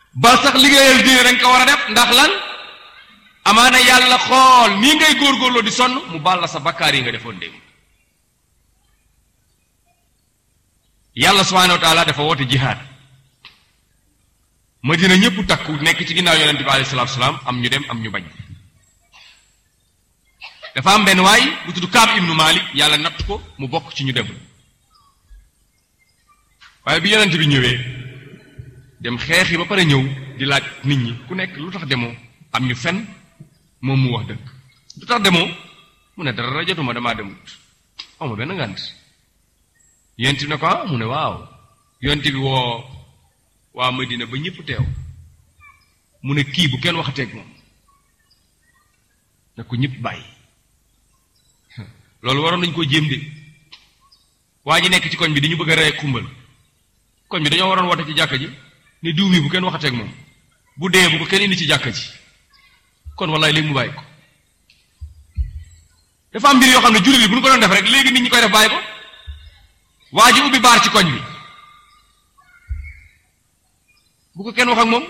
ba sax liggéeyal diine dañ ko war a def ndax lan amaana yàlla xool nii ngay góorgóorloo di sonn mu baal la sa bakkaar yi nga defoon démb yàlla subhanahu wa taala dafa woote jihaad madina ñëpp takku nekk ci ginnaaw yonente bi alayhi salaatu salaam am ñu dem am ñu bañ dafa am benn waay bu tudd Kaab ibnu Malik yàlla natt ko mu bokk ci ñu dem waaye bi yonente bi ñëwee dem xeexi ba pare ñëw di laaj nit ñi ku nekk lu tax demoo am ñu fen moom mu wax dëgg lu tax demoo mu ne dara jotuma damaa demut awma benn ngànt yonent bi ne ko ah mu ne waaw yonent bi woo waa Madina ba ñëpp teew mu ne kii bu kenn waxateeg moom ne ko ñëpp bàyyi loolu waroon nañu koo jéem de waa ji nekk ci koñ bi di ñu bëgg a rey xumbal koñ bi dañoo waroon woote ci jàkka ji ni diw mi bu kenn waxateeg moom bu dee bu ko kenn indi ci jàkka ji kon wallaay léegi mu bàyyi ko dafa am mbir yoo xam ne jullit bi bu ñu ko doon def rek léegi nit ñi koy def bàyyi ko waa ji ubbi baar ci koñ bi bu ko kenn wax ak moom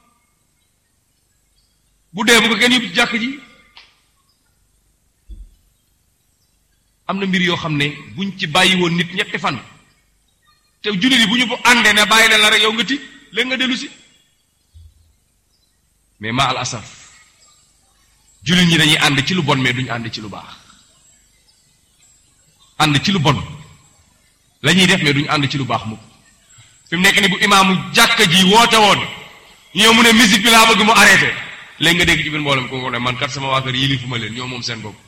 bu dee bu ko kenn yóbbu ci jàkk ji am na mbir yoo xam ne buñ ci bàyyi woon nit ñetti fan te jullit yi bu ñu bu àndee ne bàyyi leen la rek yow nga ti léegi nga dellu si mais ma al asaf jullit ñi dañuy ànd ci lu bon mais duñu ànd ci lu baax ànd ci lu bon la ñuy def mais duñu ànd ci lu baax mukk fi mu nekk ni bu imaamu jàkka ji woote woon ñëw mu ne musique bi laa bëgg mu arrêté léegi nga dégg ci biir mboolem ko ne man kat sama waa kër yilifu ma leen ñoo moom seen bopp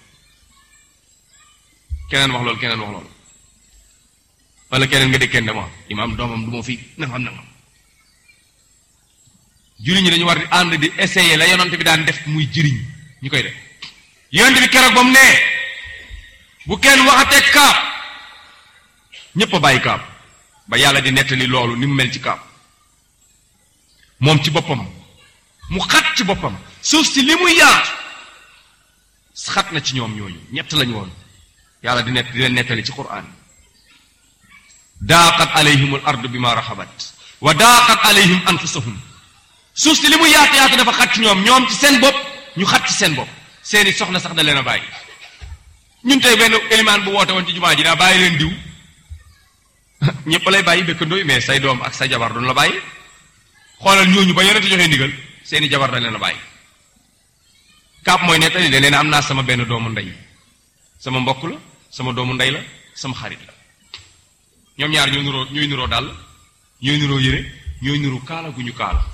keneen wax loolu keneen wax loolu wala keneen nga dégg kenn dama imaam doomam du ma fi nangam nangam jullit ñi dañu war di ànd di essayer la yonent bi daan def muy jëriñ ñu koy def yonent bi keroog ba mu nee bu kenn waxatee kaab ñépp a bàyyi kaab ba yàlla di nettali loolu ni mu mel ci kaab moom ci boppam mu xat ci boppam suuf si li muy yaatu xat na ci ñoom ñooñu ñett lañu woon yàlla di nett di leen nettali ci quraan daaqat alayhim al ardu bima raxabat wa daaqat alayhim anfusahum suuf si li muy yaatu yaatu dafa xat ci ñoom ñoom ci seen bopp ñu xat ci seen bopp seeni soxna sax da leen a bàyyi ñun tey benn élimaan bu woote woon ci jumaa ji daa bàyyi leen diw ñëpp lay bàyyi dëkkandooy mais say doom ak sa jabar duñ la bàyyi xoolal ñooñu ba yonente joxee ndigal seeni jabar dañ leen a bàyyi kaab mooy nettali da leen am naa sama benn doomu ndey sama mbokk la sama doomu ndey la sama xarit la ñoom ñaar ñooy nuroo ñooy nuroo dàll ñooy nuroo yére ñooy nuru kaala gu ñu kaala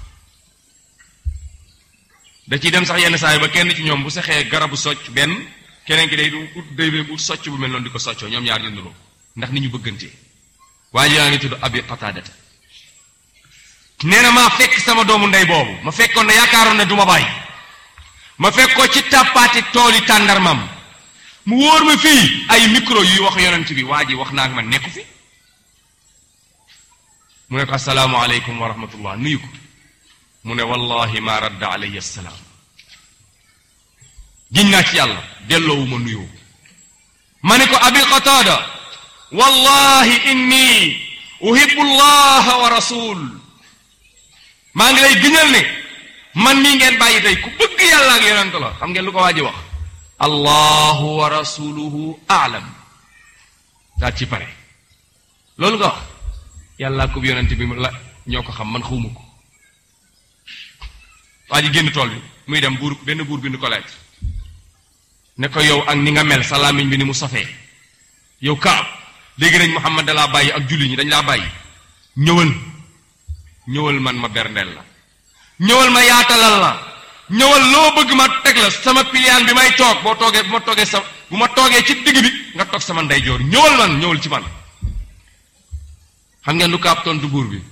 da ciy dem sax yenn saa yi ba kenn ci ñoom bu sexee garabu socc benn keneen ki day du ut day ut socc bu mel noonu di ko soccoo ñoom ñaar ñu nuroo ndax ni ñu bëggantee waaye yaa ngi tudd abi qataadata nee na maa fekk sama doomu ndey boobu ma fekkoon ne yaakaaroon ne du ma bàyyi ma fekk ko ci tàppaati tooli tàndarmam mu wóor ma fii ay micro yuy wax yonent bi waa ji wax naa ak man nekku fi mu ne ko assalaamu aleykum wa rahmatullah nuyu ko mu ne wallahi ma radda alayhi assalaam giñ naa ci yàlla delloowu ma nuyoo ma ne ko abi qataada wallahi inni uhibbu allaha wa rasul maa ngi lay gëñal ne man nii ngeen bàyyi tey ku bëgg yàlla ak yonent la xam ngeen lu ko waa ji wax allahu wa rasuluhu aalam daal ci pare loolu nga wax yàlla ko yonent bi la ñoo ko xam man xawma ko waa ji génn tool bi muy dem buur benn buur bind ko lettre ne ko yow ak ni nga mel sa làmmiñ bi ni mu safee yow kaab léegi nañ Muhammad da laa bàyyi ak julli ñi dañ laa bàyyi ñëwal ñëwal man ma berndeel la ñëwal ma yaatalal la ñëwal loo bëgg ma teg la sama piliyaan bi may toog boo toogee bu ma toogee sa bu ma toogee ci digg bi nga toog sama ndeyjoor ñëwal man ñëwal ci man xam ngeen lu kaab tontu buur bi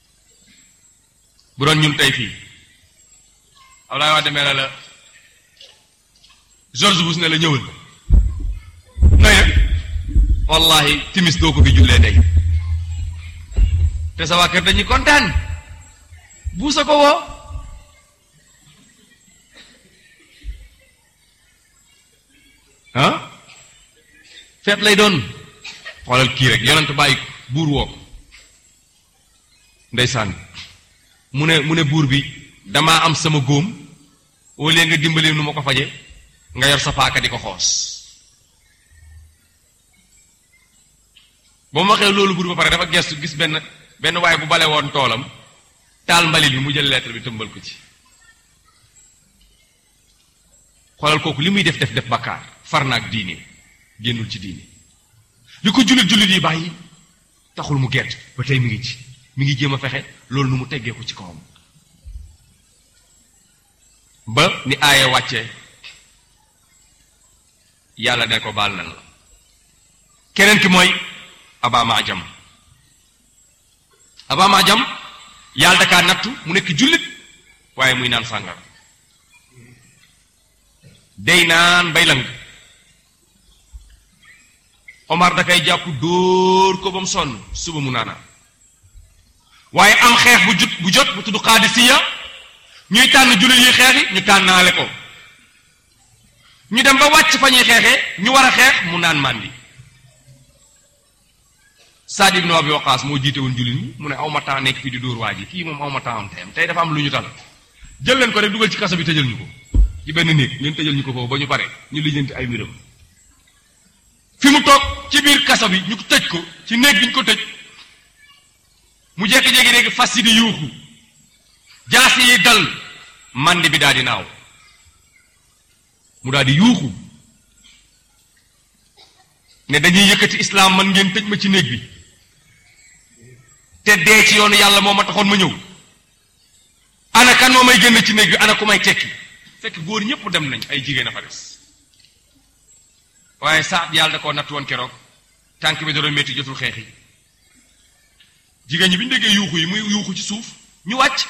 bu doon ñun tey fii Abdoulaye Wade demee la la George Bush ne la ñëwal nooy nag wallahi timis doo ko fi jullee tey te sa waa kër dañuy kontaan buusa ko woo ah feet lay doon xoolal kii rek yonent bàyyi buur woo ko ndeysaan mu ne mu ne buur bi damaa am sama góom au lieu nga dimbali nu ma ko faje nga yor sa paaka di ko xoos ba mu waxee loolu buur ba pare dafa gestu gis benn benn waaye bu bale woon toolam taal mbalit bi mu jël lettre bi tëmbal ko ci xoolal kooku li muy def def def bakkaar far naag diine génnul ci diine li ko jullit jullit yi bàyyi taxul mu gert ba tey mi ngi ci mi ngi jéem a fexe loolu nu mu teggee ko ci kawam ba ni aaye wàccee yàlla ne ko baal nan la keneen ki mooy abama jam abama jam yàlla dakaa nattu mu nekk jullit waaye muy naan sàngara day naan bay lang Omar da kay jàpp dóor ko ba mu sonn suba mu naanaa waaye am xeex bu jut bu jot bu tudd xaadisiya ñuy tànn jullit yi xeexi ñu tànnaale ko ñu dem ba wàcc fa ñuy xeexee ñu war a xeex mu naan màndi Saad ibn Abi Waqaas moo jiite woon jullit ñi mu ne aw ma temps nekk fii di dóor waa ji kii moom aw ma temps am teyam tey dafa am lu ñu tal jël leen ko rek dugal ci kaso bi tëjal ñu ko ci benn néeg ngeen tëjal ñu ko foofu ba ñu pare ñu lijjanti ay mbiram fi mu toog ci biir kaso bi ñu tëj ko ci néeg bi ñu ko tëj mu jékki-jékki léegi fas yi di yuuxu jaasi yi dal màndi bi daal di naaw mu daal di yuuxu ne dañuy yëkkati islaam man ngeen tëj ma ci néeg bi te dee ci yoonu yàlla moo ma taxoon ma ñëw ana kan moo may génn ci néeg bi ana ku may tekki fekk góor ñëpp dem nañ ay jigéen a fa des waaye saat yàlla da koo natt woon keroog tànk bi da doon métti jotul xeex yi jigéen ñi bi ñu déggee yuuxu yi muy yuuxu ci suuf ñu wàcc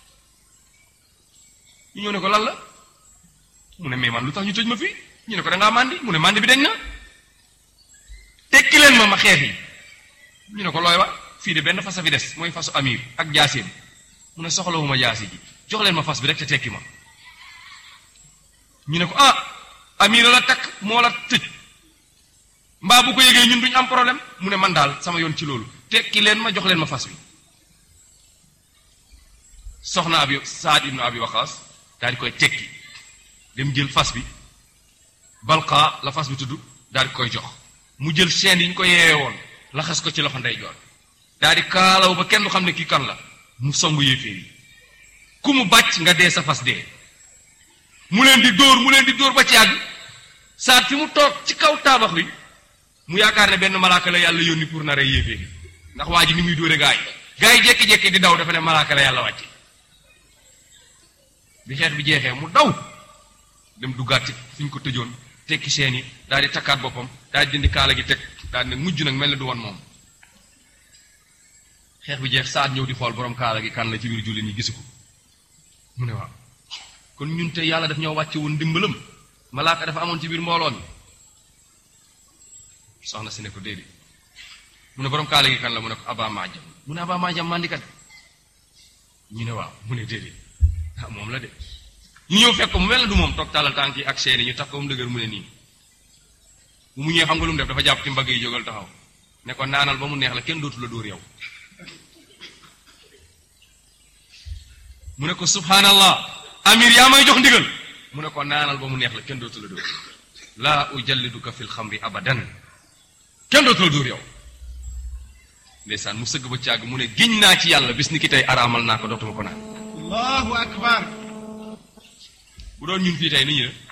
ñu ñëw ne ko lan la mu ne mais man lu tax ñu tëj ma fii ñu ne ko da ngaa màndi mu ne màndi bi dañ na tekki leen ma ma xeex yi ñu ne ko looy wax fii de benn fas a fi des mooy fasu amir ak jaaseem mu ne soxlawuma jaasi ji jox leen ma fas bi rek te tekki ma ñu ne ko ah amir la takk moo la tëj mbaa bu ko yégee ñun duñ am problème mu ne man daal sama yoon ci loolu tekki leen ma jox leen ma fas wi soxna abi saad ibnu abi waqaas daal di koy tekki dem jël fas bi balqa la fas bi tudd daal di koy jox mu jël chaîne yi ñu ko yeewee woon laxas ko ci loxo ndeyjoor daal di kaalaw ba kenn du xam ne kii kan la mu songu yéeféer yi ku mu bàcc nga dee sa fas dee mu leen di dóor mu leen di dóor ba ci àgg saat fi mu toog ci kaw taabax bi mu yaakaar ne benn malaaka la yàlla yónni pour na rey yéeféer yi ndax waa ji ni muy dóore gaa yi gaa yi jékki-jékki di daw dafa ne malaaka la yàlla wàcce bi xeex bi jeexee mu daw dem duggaat ci fi ñu ko tëjoon tekki seen yi daal di takkaat boppam daal di dindi kaala gi teg daal ne mujj nag mel ne du woon moom xeex bi jeex saat ñëw di xool borom kaala gi kan la ci biir jullit ñi gisu ko mu ne waaw kon ñun tey yàlla daf ñoo wàcce woon ndimbalam malaaka dafa amoon ci biir mbooloo mi soxna si ne ko déedéet mu ne borom kaala gi kan la mu ne ko aba maajam mu ne aba maajam mandikat ñu ne waaw mu ne déedéet ah moom la de ñu ñëw fekk ko mu mel na du moom toog tàllal tànk yi ak seeni ñu tax ko mu dëgër mu ne nii bu mu ñëwee xam nga lu mu def dafa jàpp ci mbagg yi jógal taxaw ne ko naanal ba mu neex la kenn dootu la dóor yow mu ne ko subhanallah amir yaa may jox ndigal mu ne ko naanal ba mu neex la kenn dootu la dóor laa ujalliduka fil xamri abadan kenn dootu la dóor yow ndeysaan mu sëgg ba càgg mu ne giñ naa ci yàlla bis ni ki tey araamal naa ko dootuma ko naan allahu akbar bu doon ñun fii tey ni ñu ne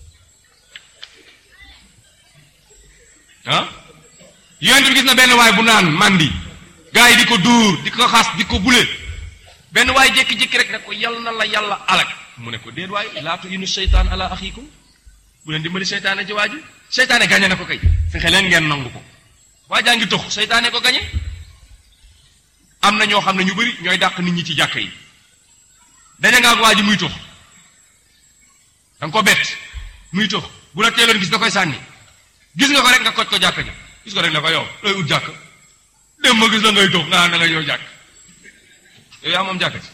ah yonent bi gis na benn waay bu naan mandi gars yi di ko dóor di ko xas di ko bule benn waay jékki-jékki rek ne ko yal na la yàlla alak mu ne ko déet waay laatu inu seytaan ala axiikum bu leen dimbali seytaane ci waa ji seytaane gañe na ko kay fexe leen ngeen nangu ko waa jaa ngi tox seytaane ko gañe am na ñoo xam ne ñu bari ñooy dàq nit ñi ci jàkka yi daña nga ak waa ji muy tox da nga ko bett muy tox bu la teeloon gis da koy sànni gis nga ko rek nga koj ko jàkka ja gis ko rek ne ko yow looy ut jàkk dem ma gis la ngay tox nga na nga yow jàkk yow yaa moom jàkka ci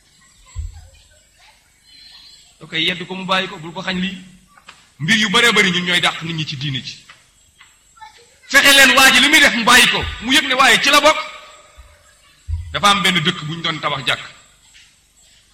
da koy yedd ko mu bàyyi ko bul ko xañ lii mbir yu bëree bëri ñun ñooy dàq nit ñi ci diine ci fexe leen waa ji li muy def mu bàyyi ko mu yëg ne waaye ci la bokk dafa am benn dëkk bu ñu doon tabax jàkk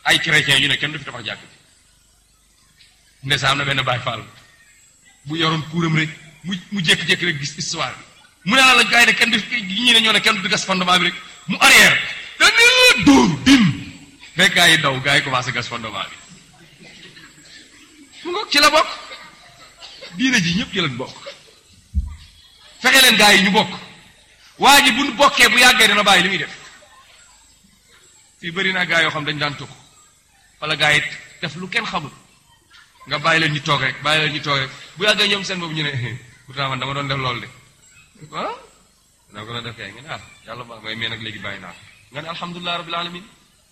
ay chrétien yu ne kenn du fi tabax jàkk bi ndeysaan am na benn Baay Faal bu yoroon kuuram rek mu mu jékki-jékki rek gis histoire bi mu ne la la gars yi ne kenn du ñi ne ñoo ne kenn du gas fondement bi rek mu arrière dane dóor dim fekk gars yi daw gars yi commencé gas fondement bi mu ngoog ci la bokk diine ji ñëpp ci lañ bokk fexe leen gars yi ñu bokk waa ji bu bokkee bu yàggee dana bàyyi li muy def fii bëri naa gars yoo xam dañ daan tukk wala gars yi def lu kenn xamul nga bàyyi leen ñu toog rek bàyyi leen ñu toog rek bu yàggee ñoom seen boobu ñu ne pourtant man dama doon def loolu de ah dama ko doon def kay nga ne ah yàlla ba may mais nag léegi bàyyi naa nga ne alhamdulilah rabbil alamin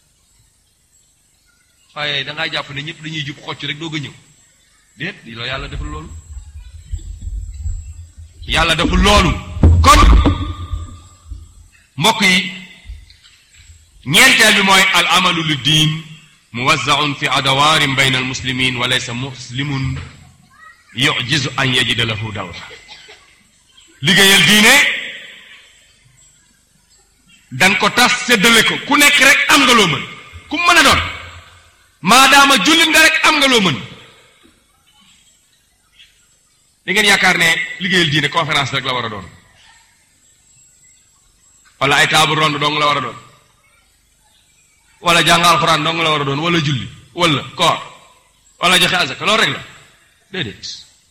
waaye da ngaa jàpp ne ñëpp dañuy jub xocc rek doog a ñëw déet di loo yàlla deful loolu yàlla deful loolu kon mbokk yi ñeenteel bi mooy al amalu lu diin muwazzaun fi adawaarin bayna almuslimin wa laysa muslimun yujizu an yajida lahu dawra liggéeyal diine dan ko tas séddale ko ku nekk rek am nga loo mën ku mën a doon maadaama jullit nga rek am nga loo mën da ngeen yaakaar ne liggéeyal diine conférence rek la war a doon wala ay table ronde dong la war a doon wala jàng alxuraan dong la war a doon wala julli wala koor wala joxe azaka loolu rek la déedéet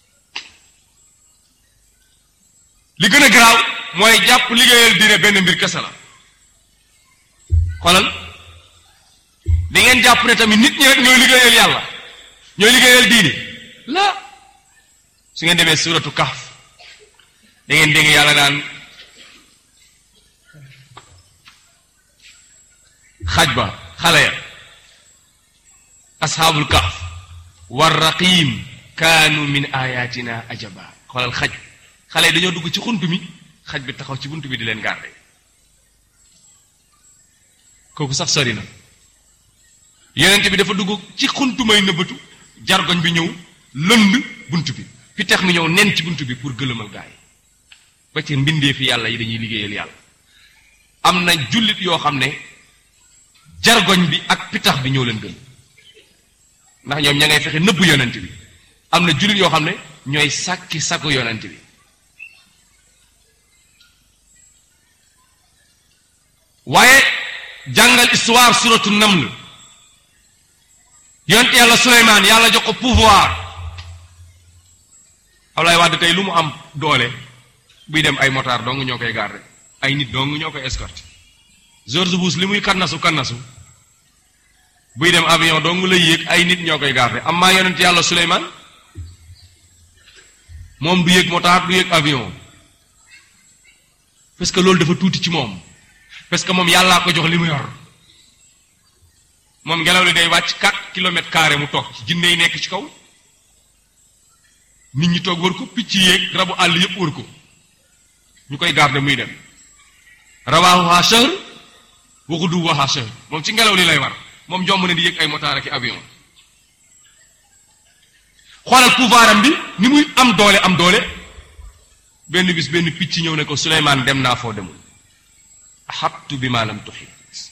li gën a garaaw mooy jàpp liggéeyal diine benn mbir kese la xoolal da ngeen jàpp ne tamit nit ñi rek ñooy liggéeyal yàlla ñooy liggéeyal diine la su ngeen demee suratu kahf da ngeen dégg yàlla naan xaj ba xale ya asxaabul kahf war raqim kaanu min ayatina ajaba xoolal xaj xale yi dañoo dugg ci xunt mi xaj bi taxaw ci bunt bi di leen garde kooku sax sori na yonent bi dafa dugg ci xuntu may nëbbatu jargoñ bi ñëw lënd bunt bi pitex mi ñëw nen ci bunt bi pour gëlëmal gaay ba ci mbindee fi yàlla yi dañuy liggéeyal yàlla am na jullit yoo xam ne jargoñ bi ak pitax bi ñoo leen gën ndax ñoom ña ngay fexe nëbb yonent bi am na jullit yoo xam ne ñooy sàkki sakku yonent bi waaye jàngal histoire suratu naml yonent yàlla Suleymaan yàlla jox ko pouvoir Ablaye Wade tey lu mu am doole buy dem ay motard dong ñoo koy garder ay nit dong ñoo koy escorter George Bush li muy kannasu kannasu buy dem avion dong lay yéeg ay nit ñoo koy garder am maa yonent yàlla Suleymaan moom du yéeg motard du yéeg avion parce que loolu dafa tuuti ci moom parce que moom yàllaa ko jox li mu yor moom ngelaw li day wàcc 4 kilomètres carré mu toog ci jinne yi nekk ci kaw nit ñi toog wër ko picc yéeg rabu àll yépp wër ko ñu koy garder muy dem rawaahuha shahr wa ghuduwwaha shahr moom ci ngelaw li lay war moom jomb ne di yéeg ay motard ak avion xoolal pouvoir am bi ni muy am doole am doole benn bis benn picc ñëw ne ko Suleymaan dem naa foo demul ahabtu bi ma lam tuhit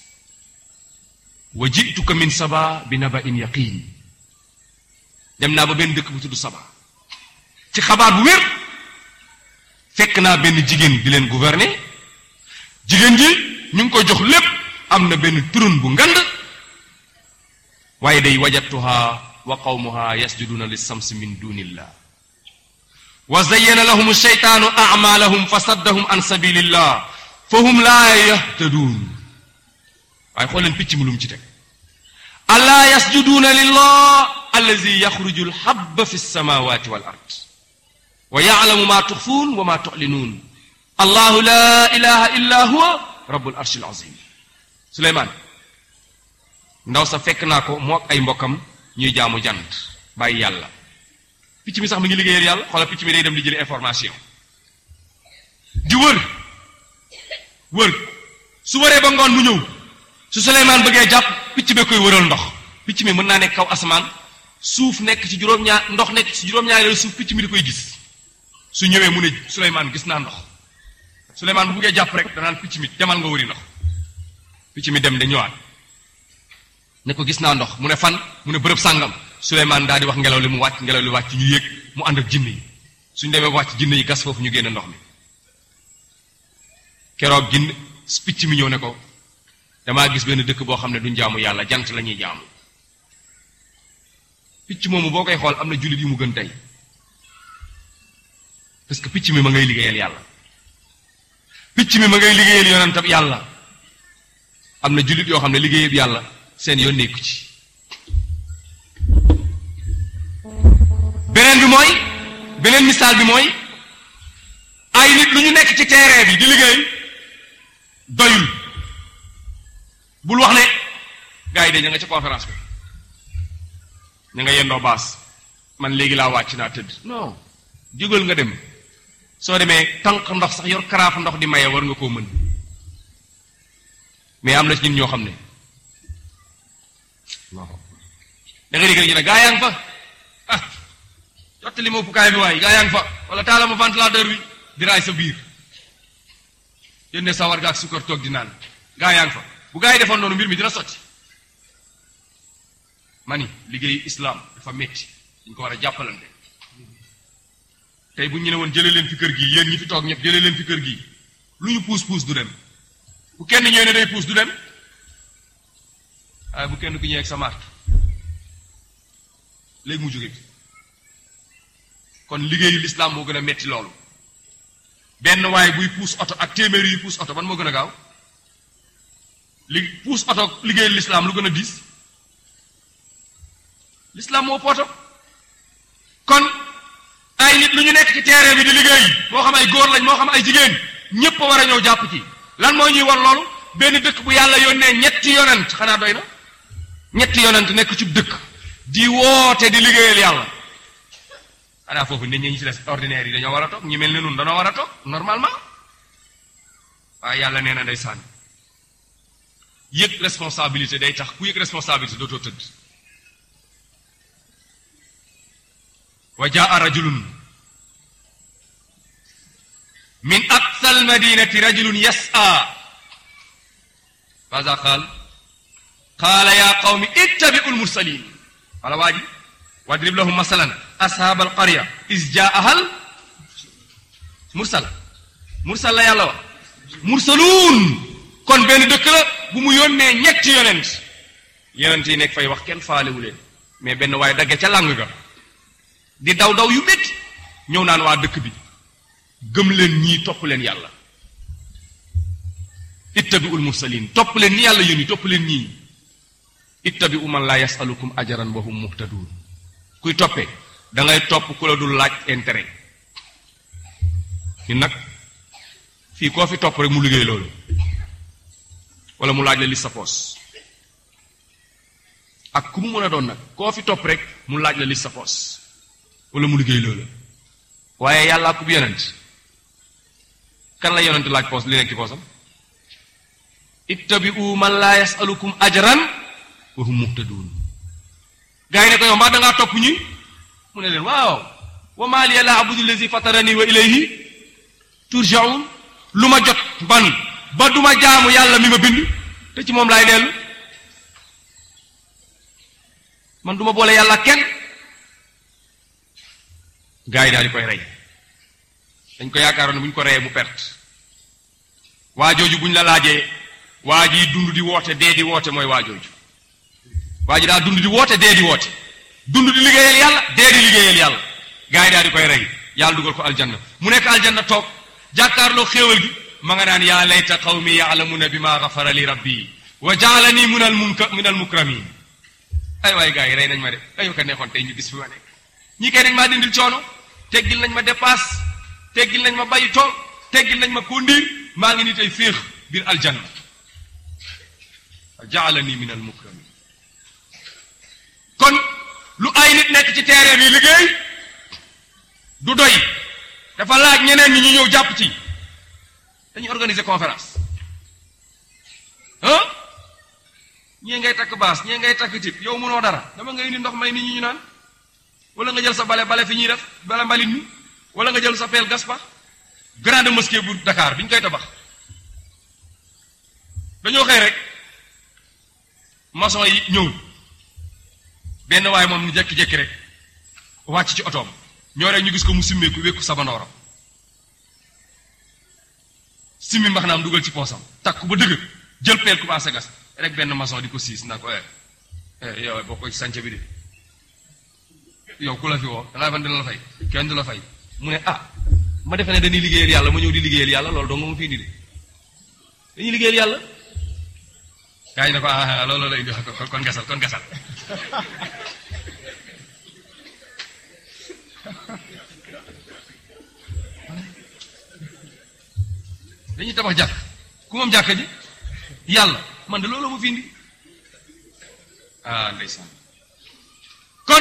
wa jituka min saba bi naba in yaqin dem naa ba benn dëkk bu tudd saba ci xabaar bu wér fekk naa benn jigéen di leen gouverner jigéen ji ñu ngi ko jox lépp am na benn turun bu ngand waaye day wajadtuha wa qawmuha yasjuduna lissamsi min dunillah wa zayyana lahum sheytaanu amalahum fa saddahum an sabilillah fa hum laa yahtaduun waaye xool leen picc mu lum ci teg allaa yasjuduuna lillah allazi yaxruju alhabba fi lsamawati wal ard wa yaclamu ma tuxfuun wa ma tuclinuun allahu la ilaha illa huwa rabbul arshi alazim suleymaan ndaw sa fekk naa ko moo ak ay mbokkam ñuy jaamu jant bàyyi yàlla picc mi sax mi ngi liggéeyal yàlla xoola picc mi day dem di jëli information di wër wër su wëree ba ngoon mu ñëw su Suleymaan bëggee jàpp picc bee koy wëral ndox picc mi mën naa nekk kaw asamaan suuf nekk ci juróom-ñaar ndox nekk ci juróom-ñaareelu suuf picc mi di koy gis su ñëwee mu ne Suleymaan gis naa ndox Suleymaan bu bëggee jàpp rek danaan picc mi demal nga wëri ndox picc mi dem de ñëwaat ne ko gis naa ndox mu ne fan mu ne bërëb sàngam Suleymaan daal di wax ngelaw li mu wàcc ngelaw li wàcc ñu yéeg mu ànd ak jinne yi suñ demee wàcc jinne yi gas foofu ñu génne ndox mi keroog ginn picc mi ñëw ne ko damaa gis benn dëkk boo xam ne duñ jaamu yàlla jant la ñuy jaamu picc moomu boo koy xool am na jullit yi mu gën tey parce que picc mi ma ngay liggéeyal yàlla picc mi ma ngay liggéeyal yonentam yàlla am na jullit yoo xam ne liggéeyal yàlla seen yoon nekku ci beneen bi mooy beneen misaal bi mooy ay nit lu ñu nekk ci terrain bi di liggéey doyul bul wax ne gars yi de ña nga ca conférence bi ña nga yendoo baas man léegi laa wàcc naa tëdd non jógal nga dem soo demee tànk ndox sax yor karaaf ndox di maye war nga koo mën mais am na ci ñun ñoo xam ne da nga dégg ñu ne gaa yaa ngi fa ah jottali ma uppukaay bi waay gaa yaa ngi fa wala taala ma ventilateur bi di raay sa biir yénne sa war ga ak sukkar toog di naan gaa yaa ngi fa bu gaa yi defoon noonu mbir mi dina sotti ma ni liggéeyu islam dafa metti dañ ko war a jàppalante tey bu ñu ne woon jëlee leen fi kër gi yéen ñi fi toog ñëpp jëlee leen fi kër gi lu ñu puus puus du dem bu kenn ñëwee ne day puus du dem waaye bu kenn ku ñëwee ak sa mart léegi mu jóge fi kon liggéeyu lislaam moo gën a metti loolu benn waaye buy puus oto ak téeméeri yu puus oto ban moo gën a gaaw li puus oto liggéeyu lislaam lu gën a diis lislaam moo poto kon ay nit lu ñu nekk ci terrain bi di liggéey moo xam ay góor lañ moo xam ay jigéen ñépp a war a ñëw jàpp ci lan moo ñuy war loolu benn dëkk bu yàlla yónnee ñetti yonent xanaa doy na ñetti yonent nekk ci dëkk di woote di liggéeyal yàlla xanaa foofu nit ñi ñu ci des ordinaire yi dañoo war a toog ñi mel ne nun dañoo war a toog normalement waaye yàlla nee na ndeysaan yëg responsabilité day tax ku yëg responsabilité dootoo tëdd wa jaa rajulun min aqsa almadinati rajulun yas'a maza qaal qaala ya qawmi ittabi'u almursalin wala waa ji wadrib lahum masalan ashab alqarya is jaahal mursal mursal la yàlla wax mursaluun kon benn dëkk la bu mu yónnee ñetti yonent yonent yi nekk fay wax kenn faalewu leen mais benn waaye dagge ca làng ga di daw daw yu métti ñëw naan waa dëkk bi gëm leen ñii topp leen yàlla ittabi'ul mursalin topp leen ñi yàlla yónni topp leen ñii ittabi'u man laa yasalukum ajaran wa hum muhtadun kuy toppee da ngay topp ku la dul laaj intérêt ñun nag fii koo fi topp rek mu liggéey loolu wala mu laaj la li sa poos ak ku mu mën a doon nag koo fi topp rek mu laaj la li sa poos wala mu liggéey loolu waaye yàlla ku yonent kan la yonent laaj poos li nekk ci poosam ittabi'u man laa yasalukum ajran wa hum muhtadun gaa yi ne ko yow mbaa dangaa topp ñi mu ne leen waaw wa maa liya laa abudu lazi fatarani wa ilayhi turjaun lu ma jot ban ba duma jaamu yàlla mi ma bind te ci moom laay dellu man duma boole yàlla kenn gaa yi daal di koy rey dañ ko yaakaaroon ne bu ñu ko reyee mu perte waa jooju bu ñu la laajee waa ji dund di woote dee di woote mooy waa jooju waa ji daa dund di woote dee di woote dund di liggéeyal yàlla dee di liggéeyal yàlla gaa yi daal di koy rey yàlla dugal ko aljanna mu nekk aljanna toog jàkkaarloo xéewal gi ma nga naan yaa layta qawmi ya'lamuna bima ghafara li rabbi wa ja'alani min al munka min al mukramin ay waay gaa yi rey nañ ma de ay ka neexoon tey ñu gis fi ma nekk ñii kay nañ maa dindil coono teggil nañ ma dépasse teggil nañ ma bayi tool teggil nañ ma kondiir maa ngi ni tey féex biir aljanna wa ja'alani min al mukramin kon lu ay nit nekk ci terrain bi liggéey du doy dafa laaj ñeneen ñi ñu ñëw jàpp ci dañuy organiser conférence ah ñii ngay takk baas ñii ngay takk tip yow mënoo dara dama nga indi ndox may nit ñi ñu naan wala nga jël sa bale bale fi ñuy def bale mbalit mi wala nga jël sa peel gas pa grande mosquée bu Dakar bi ñu koy tabax dañoo xëy rek maçon yi ñëw benn waaye moom ñu jekki-jekki rek wàcc ci otoom ñoo rek ñu gis ko mu simmeeku wékku sabanooram simmi mbax naam dugal ci poosam takk ba dëgg jël peel commencé gas rek benn maçon di ko siis na ko eh yow boo ko ci sànce bi de yow ku la fi woo dangaa fan dina la fay kenn du la fay mu ne ah ma defe ne dañuy liggéeyal yàlla ma ñëw di liggéeyal yàlla loolu dong ma fi indi de dañuy liggéeyal yàlla gaa yi ne ko ah loolu la indi kon gasal kon gasal dañuy tabax jàkk ku moom jàkk ji yàlla man de loolu ma fi indi ah ndeysaan kon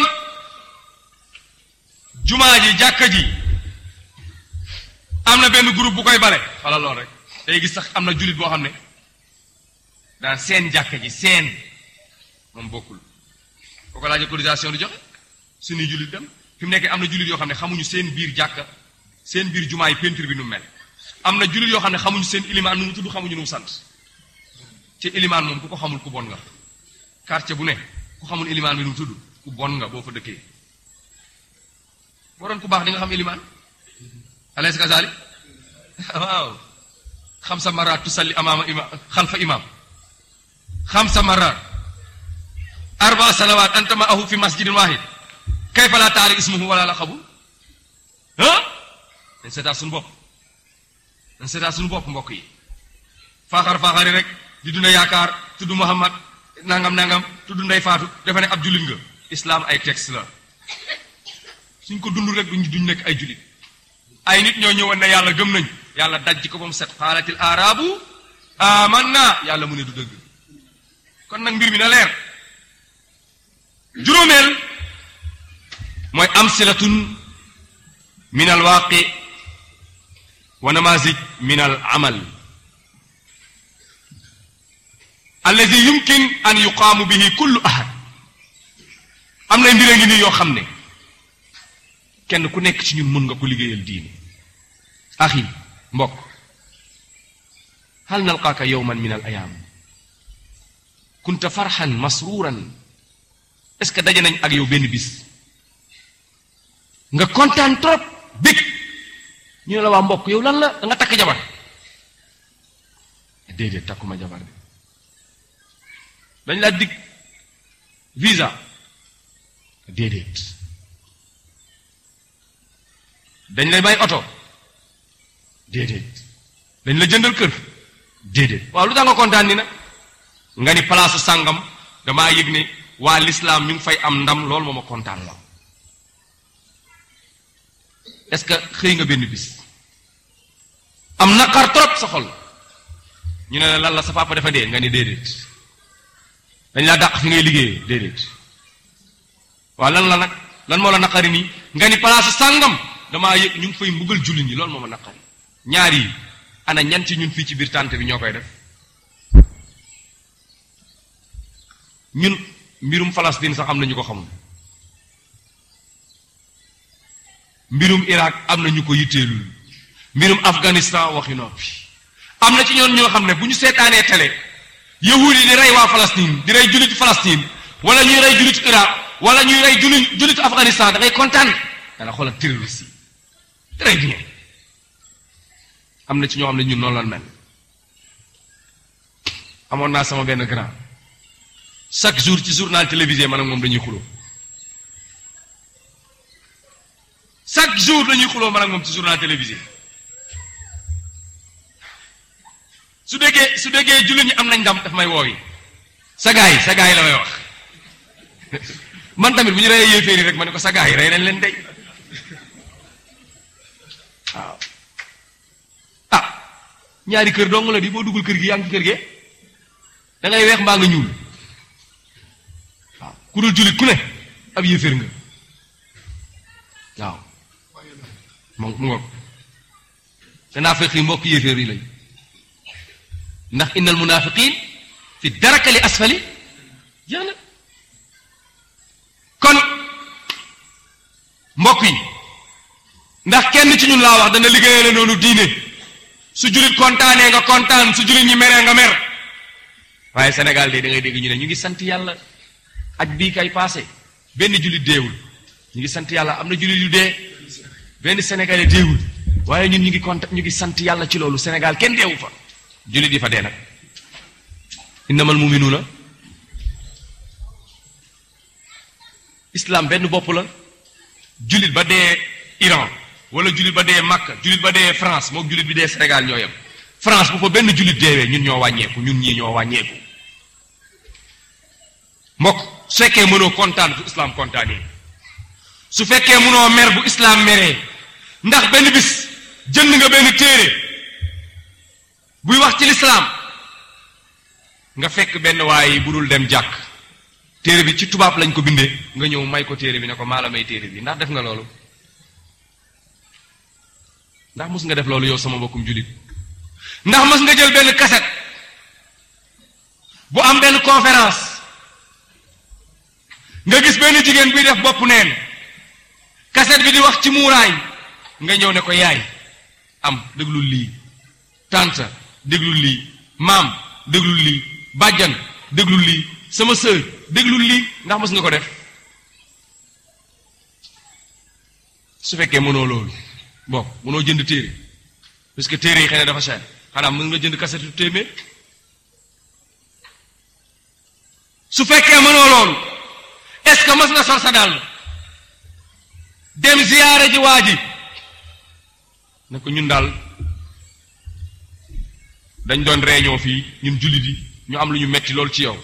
jumaa ji jàkka ji am na benn groupe bu koy bale wala lool rek day gis sax am na jullit boo xam ne daan seen jàkka ji seen moom bokkul boo ko laajee autorisation di joxe suñuy jullit dem fi mu nekk am na jullit yoo xam ne xamuñu seen biir jàkka seen biir jumaa yi peinture bi nu mu mel am na jullit yoo xam ne xamuñu seen ilimaan nu mu tudd xamuñu nu mu sant ci ilimaan moom ku ko xamul ku bon nga quartier bu ne ku xamul ilimaan bi nu mu tudd ku bon nga boo fa dëkkee boo doon ku baax di nga xam ilimaan alaysa kazalik waaw xam sa maraat tusalli amaama imam xalfa imam xam sa maraat arba salawaat anta ma ahu fi masjidin wahid kayfa la taari ismuhu wala la xabu ah dañ seetaat suñu bopp dañ seetaat suñu bopp mbokk yi faaxar faaxari rek di dunda yaakaar tudd Muhammad nangam nangam tudd ndey faatu dafa ne ab jullit nga islam ay texte la suñ ko dund rek duñ duñ nekk ay jullit ay nit ñoo ñëwoon ne yàlla gëm nañ yàlla dajj ko ba mu set xaalatil arabu amanna yàlla mu ne du dëgg kon nag mbir mi na leer juróomeel mooy amsilatun min al waaqi wa namazij min al amal alladi yumkin an yuqaamu bihi kullu ahad am na mbir a ngi nii yoo xam ne kenn ku nekk ci ñun mën nga ko liggéeyal diine axi mbokk hal nalqaaka yowman min al ayaam kunta farxan masruuran est ce que daje nañ ak yow benn bis nga kontaan trop bég ñu ne la waa mbokk yow lan la da nga takk jabar déedéet takkuma jabar de dañ laa dig visa déedéet dañ lay may oto déedéet dañ la jëndal kër déedéet waaw lu tax nga kontaan ni nag nga ni palaasu sàngam damaa yëg ne waa lislaam ñu ngi fay am ndam loolu moo ma kontaan la est-ce que xëy nga benn bis am naqar trop sa xol ñu ne la lan la sa papa dafa dee nga ni déedéet dañ laa dàq fi ngay liggéeyee déedéet waaw lan la nag lan moo la naqari nii nga ni palaasu sàngam damaa yëg ñu ngi fay mbugal jullit ñi loolu moo ma naqari ñaar yi ana ñan ci ñun fii ci biir tànt bi ñoo koy def ñun mbirum Palestine sax am na ñu ko xamul mbirum Irak am na ñu ko yitteelul mbirum Afghanistan waxi noppi am na ci ñoon ñoo xam ne bu ñu seetaanee télé yahud yi di rey waa Palestine di rey jullitu Palestine wala ñuy rey jullitu Irak wala ñuy rey julli jullitu Afghanistan da ngay kontaan dana xoolal terroriste yi très bien am na ci ñoo xam ne ñun noonu lan mel amoon naa sama benn grand chaque jour ci journal télévisé man ak moom dañuy xuloo chaque jour dañuy xuloo man ak moom ci journal télévisé su déggee su déggee jullit ñi am nañ ndam daf may woowi sa gaa yi sa gaa yi la may wax man tamit bu ñu reyee yéeféer yi rek ma ne ko sa gaa yi rey nañ leen dey waaw ah ñaari kër dong la di boo duggul kër gi yaa ngi ci kër gee da ngay weex mbaa nga ñuul waaw ku dul jullit ku ne ab yéeféer nga waaw mu mu ngoog te naafiq yi mbokk yéeféer yi lañ ndax innal munaafiqiin fi darakali asfali jeex na kon mbokk yi ndax kenn ci ñun laa wax dana liggéeyale noonu diine su jullit kontaanee nga kontaan su jullit ñi meree nga mer waaye Sénégal de da ngay dégg ñu ne ñu ngi sant yàlla aj bii kay passé benn jullit deewul ñu ngi sant yàlla am na jullit yu dee benn sénégalais deewul waaye ñun ñu ngi kont ñu ngi sant yàlla ci loolu Sénégal kenn deewu fa jullit yi fa dee nag innamal muminuuna islam benn bopp la jullit ba dee Iran wala jullit ba dee Makka jullit ba dee France moom jullit bi dee Sénégal ñoo yem France bu fa benn jullit deewee ñun ñoo wàññeeku ñun ñii ñoo wàññeeku mbokk su fekkee mënoo kontaan bu islam kontaanee su fekkee mënoo mer bu islam meree ndax benn bis jënd nga benn téere buy wax ci lislaam nga fekk benn waaye bu dul dem jàkk téere bi ci tubaab lañ ko bindee nga ñëw may ko téere bi ne ko maa la may téere bi ndax def nga loolu ndax mos nga def loolu yow sama mbokkum jullit ndax mos nga jël benn kaset bu am benn conférence nga gis benn jigéen buy def bopp neen kaset bi di wax ci muuraay nga ñëw ne ko yaay am déglul lii tante déglul lii maam déglul lii bàjjan déglul lii sama sœur déglul lii ndax mos nga ko def su fekkee mënoo loolu bon mënoo jënd téere parce que téere yi xëy na dafa cher xanaa mën nga jënd kasetu téeméer su fekkee mënoo loolu est-ce que mës nga sol sa dàll dem ziyaare ji waa ji ne ko ñun daal dañ doon réunion fii ñun jullit yi ñu am lu ñu metti loolu ci yow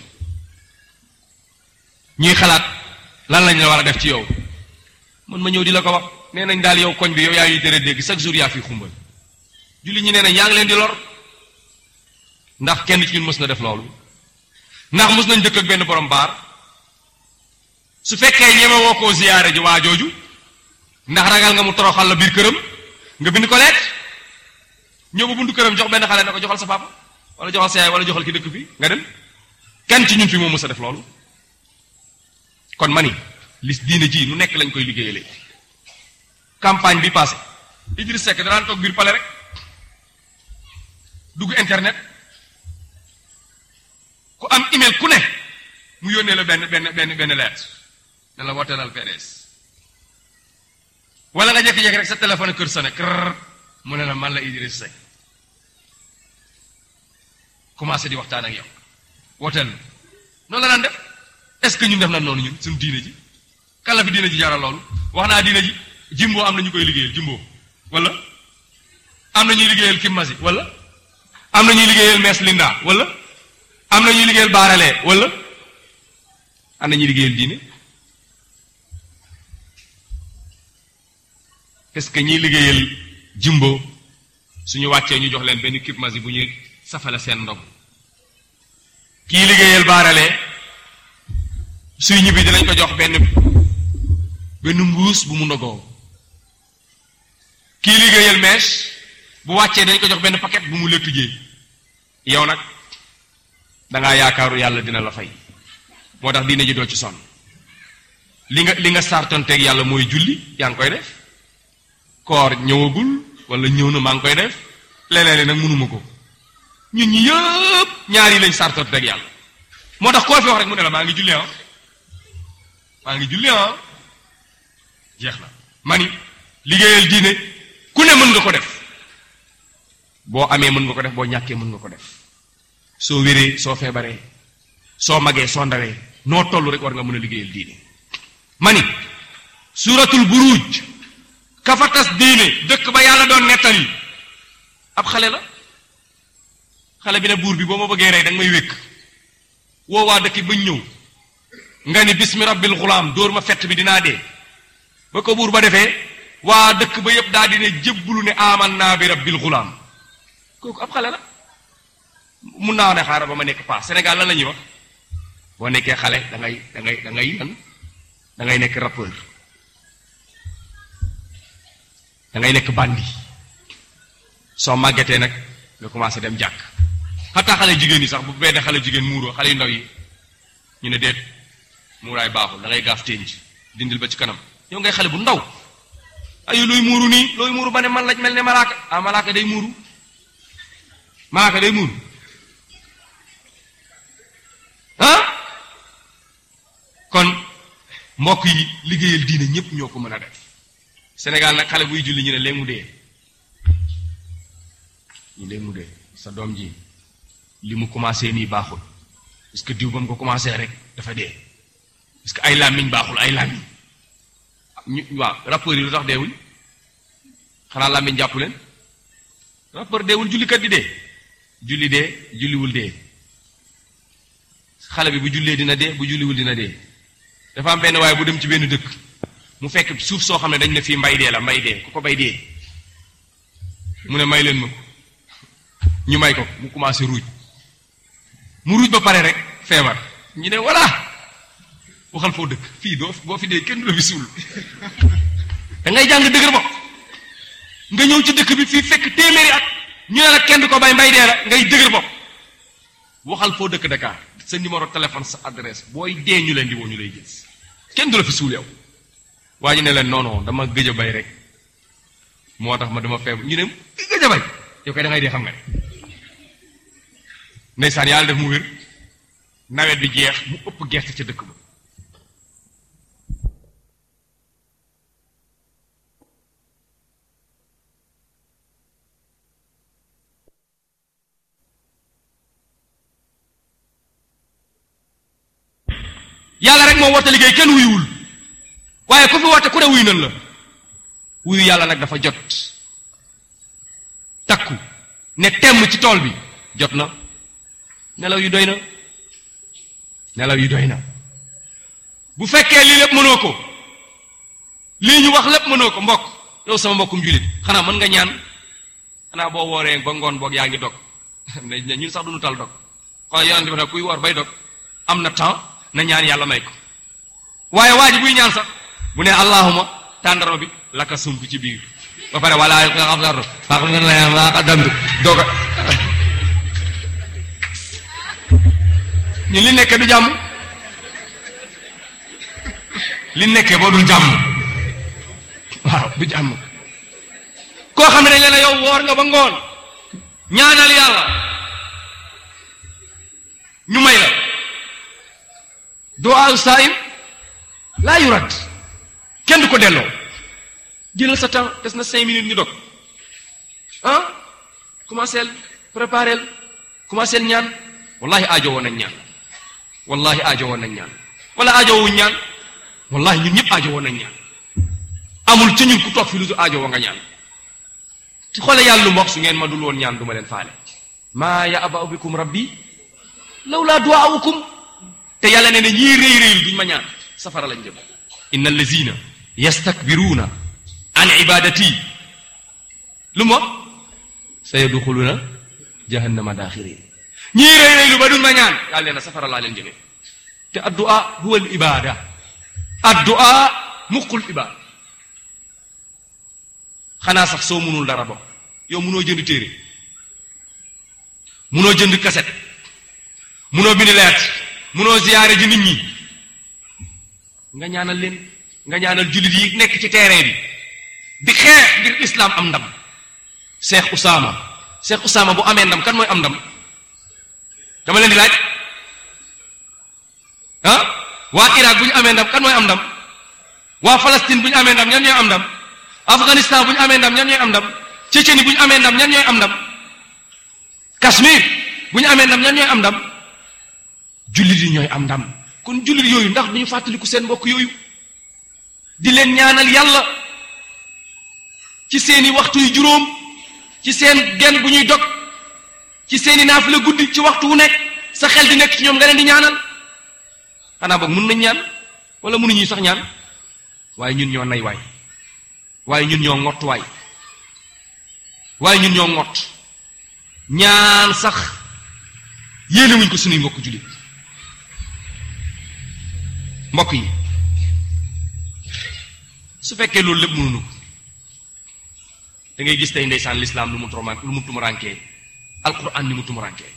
ñuy xalaat lan lañ la war a def ci yow mën ma ñëw di la ko wax nee nañ daal yow koñ bi yow yaa ñuy tere dégg chaque jour yaa fi xumbal jullit ñi nee nañ yaa ngi leen di lor ndax kenn ci ñun mës na def loolu ndax mës nañ dëkk ak benn borom baar su fekkee ñeme woo koo ziyaare ji waa jooju ndax ragal nga mu toroxal la biir këram nga bind ko leet ñëw ba buntu këram jox benn xale ne ko joxal sa papa wala joxal sa yaay wala joxal ki dëkk fi nga dem kenn ci ñun fi moo mës a def loolu kon mani li diine ji nu nekk lañ koy liggéeyalee campagne bi passé Idriss Seck danaan toog biir pale rek dugg internet ku am email ku ne mu yónnee la benn benn benn benn lettre ne la woteelal PDS wala nga jékki-jékki rek sa téléphone kër sa ne kër mu ne la man la Idriss Seck commencé di waxtaan ak yow woteel noonu la daan def est-ce que ñun def na noonu ñun suñu diine ji kan la fi diine ji jaral loolu wax naa diine ji jimbo am na ñu koy liggéeyal jimbo wala am na ñuy liggéeyal kimmasi wala am na ñuy liggéeyal mees linda wala am na ñuy liggéeyal baaralee wala am na ñuy liggéeyal diine est-ce que ñiy liggéeyal jimbo suñu wàccee ñu jox leen benn kimmasi bu ñuy safale seen ndog kii liggéeyal baaralee suy ñibbi dinañ ko jox benn benn mbuus bu mu ndogoo kii liggéeyal mèche bu wàccee dañ ko jox benn paquet bu mu lëttujee yow nag dangaa yaakaaru yàlla dina la fay moo tax diine ji doo ci sonn li nga li nga sartonteeg yàlla mooy julli yaa ngi koy def koor ñëwagul wala ñëw na maa ngi koy def leneen nag mënuma ko ñun ñi yëpp ñaar yi lañ sartonteeg yàlla moo tax koo fi wax rek mu ne la maa ngi julli ah maa ngi julli ah jeex na mani liggéeyal diine ku ne mën nga ko def boo amee mën nga ko def boo ñàkkee mën nga ko def soo wéree soo feebaree soo magee soo ndawee noo toll rek war nga mën a liggéeyal diine mani suuratul buruj kafatas diine dëkk ba yàlla doon nettali ab xale la xale bi ne buur bi boo ma bëggee rey danga may wékk woo waa dëkk bañ ñëw nga ni bismi rabbil xulaam dóor ma fett bi dinaa dee ba ko buur ba defee waa dëkk ba yépp daal di ne jébbulu ne aman naa bi rabbil xulaam kooku ab xale la mun naa ne xaaral ba ma nekk paa Sénégal lan la ñuy wax boo nekkee xale da ngay da ngay da ngay lan da ngay nekk rappeur da ngay nekk bandi soo màggetee nag nga commencé dem jàkk xataa xale jigéen yi sax bu benn xale jigéen muuroo xale yu ndaw yi ñu ne déet muuraay baaxul da ngay gaaf ténj dindil ba ci kanam yow ngay xale bu ndaw ayu looy muuru nii looy muuru ba ne man lañ mel ne malaaka ah malaaka day muuru malaaka day muuru mbokk yi liggéeyal diine ñépp ñoo ko mën a def Sénégal nag xale buy julli ñu ne léegi mu dee ñu léegi mu dee sa doom ji li mu commencé nii baaxul parce que diw ba mu ko commencé rek dafa dee parce que ay làmmiñ baaxul ay làmmiñ ñu waaw rappeurs yi lu tax deewuñ xanaa làmmiñ jàpp leen rappeur deewul jullikat di dee julli dee julliwul dee xale bi bu jullee dina dee bu julliwul dina dee dafa am benn waaye bu dem ci benn dëkk mu fekk suuf soo xam ne dañ ne fii mbay dee la mbay dee ku ko bay dee mu ne may leen ma ko ñu may ko mu commencé ruuj mu ruuj ba pare rek feebar ñu ne voilà waxal foo dëkk fii doo boo fi dee kenn du la fi suul da ngay jàng dëgër bopp nga ñëw ci dëkk bi fii fekk téeméeri at ñu ne la kenn du ko bay mbay dee la ngay dëgër bopp waxal foo dëkk Dakar sa numéro téléphone sa adresse booy dee ñu leen di woo ñu lay gis kenn du la fi suul yow waa ñu ne leen non non dama gëj a bay rek moo tax ma dama feebar ñu ne gëj a bay yow kay da ngay dee xam nga ne ndeysaan yàlla def mu wér nawet bi jeex mu ëpp gerte ca dëkk ba yàlla rek moo woote liggéey kenn wuyuwul waaye ku fi woote ku ne wuyu nan la wuyu yàlla nag dafa jot takku ne temm ci tool bi jot na nelaw yu doy na nelaw yu doy na bu fekkee lii lépp mënoo ko lii ñu wax lépp mënoo ko mbokk yow sama mbokkum julit xanaa mën nga ñaan xanaa boo wooree ba ngoon boog yaa ngi dog ne ñun sax duñu tal dog xoolal yonent bi nag kuy woor bay dog am na temps na ñaan yàlla may ko waaye waa ji buy ñaan sax bu ne allahuma tàndarma bi laka sump ci biir ba pare wala nga xam sax faax nga la waa xadamtu doga ñun li nekkee du jàmm li nekkee boo dul jàmm waaw du jàmm koo xam ne dañ leen yow woor nga ba ngoon ñaanal yàlla ñu may la duwaayu saayim laa yurat kenn du ko delloo jëlal sa temps des na cinq minutes ñu dog ah commencé préparé commencé ñaan wallahi aajo woon nañ ñaan wallahi aajo woon nañ ñaan wala aajo wuñ ñaan wallahi ñun ñëpp aajo woon nañ ñaan amul ca ñun ku toog fi lu aajo woo nga ñaan ci xoole yàlla lu mbokk su ngeen ma dul woon ñaan du ma leen faale maa ya aba bikum rabbi law laa duwaawukum te yàlla ne ne ñii réy réylu duñ ma ñaan safara lañ jëm inna allazina yastakbiruuna an ibadati lu mu wax sayadxuluna jahannama daaxirin ñii réy réylu ba duñ ma ñaan yàlla nee na safara laa leen jëmee te addua huwa al ibada addua muqul ibada xanaa sax soo mënul dara bokk yow mënoo jënd téere mënoo jënd kaset mënoo bind lettre mënoo ziyaare ji nit ñi nga ñaanal leen nga ñaanal jullit yi nekk ci terrain bi di xeex ngir islam am ndam Cheikh Usaama Cheikh Usaama bu amee ndam kan mooy am ndam dama leen di laaj ah waa Irak bu ñu amee ndam kan mooy am ndam waa Palestine bu ñu amee ndam ñan ñooy am ndam Afghanistan bu ñu amee ndam ñan ñooy am ndam Tchétchénie bu ñu amee ndam ñan ñooy am ndam Kashmir bu ñu amee ndam ñan ñooy am ndam jullit yi ñooy am ndam kon jullit yooyu ndax duñu fàttaliku seen mbokk yooyu di leen ñaanal yàlla ci seeni waxtu yu juróom ci seen genn bu ñuy dog ci seeni naafila guddi ci waxtu wu nekk sa xel di nekk ci ñoom nga leen di ñaanal xanaa boog mun nañ ñaan wala mënuñuy sax ñaan waaye ñun ñoo nay waay waaye ñun ñoo ngott waay waaye ñun ñoo ngott ñaan sax yéene wuñ ko suñuy mbokk jullit mbokk yi su fekkee loolu lépp mënuñu ko da ngay gis tey ndeysaan lislaam lu mu tuma lu mu tumurankee alquran ni mu tumurankee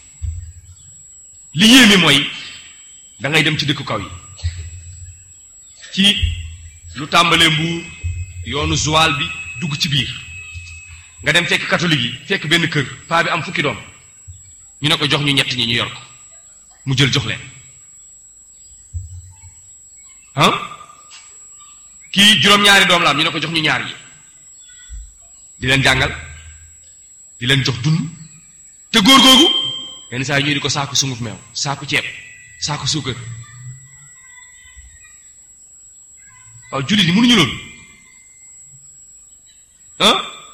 li yéeme mooy da ngay dem ci dëkku kaw yi ci lu tàmbalee mbuur yoonu Joal bi dugg ci biir nga dem fekk catholique yi fekk benn kër paa bi am fukki doom ñu ne ko jox ñu ñett ñi ñu yor ko mu jël jox leen ah kii juróom-ñaari doom la am ñu ne ko jox ñu ñaar yi di leen jàngal di leen jox dund te góor googu yenn saa yi ñuy di ko saaku sunguf meew saaku ceeb saaku suukar waaw jullit yi mënuñu loolu ah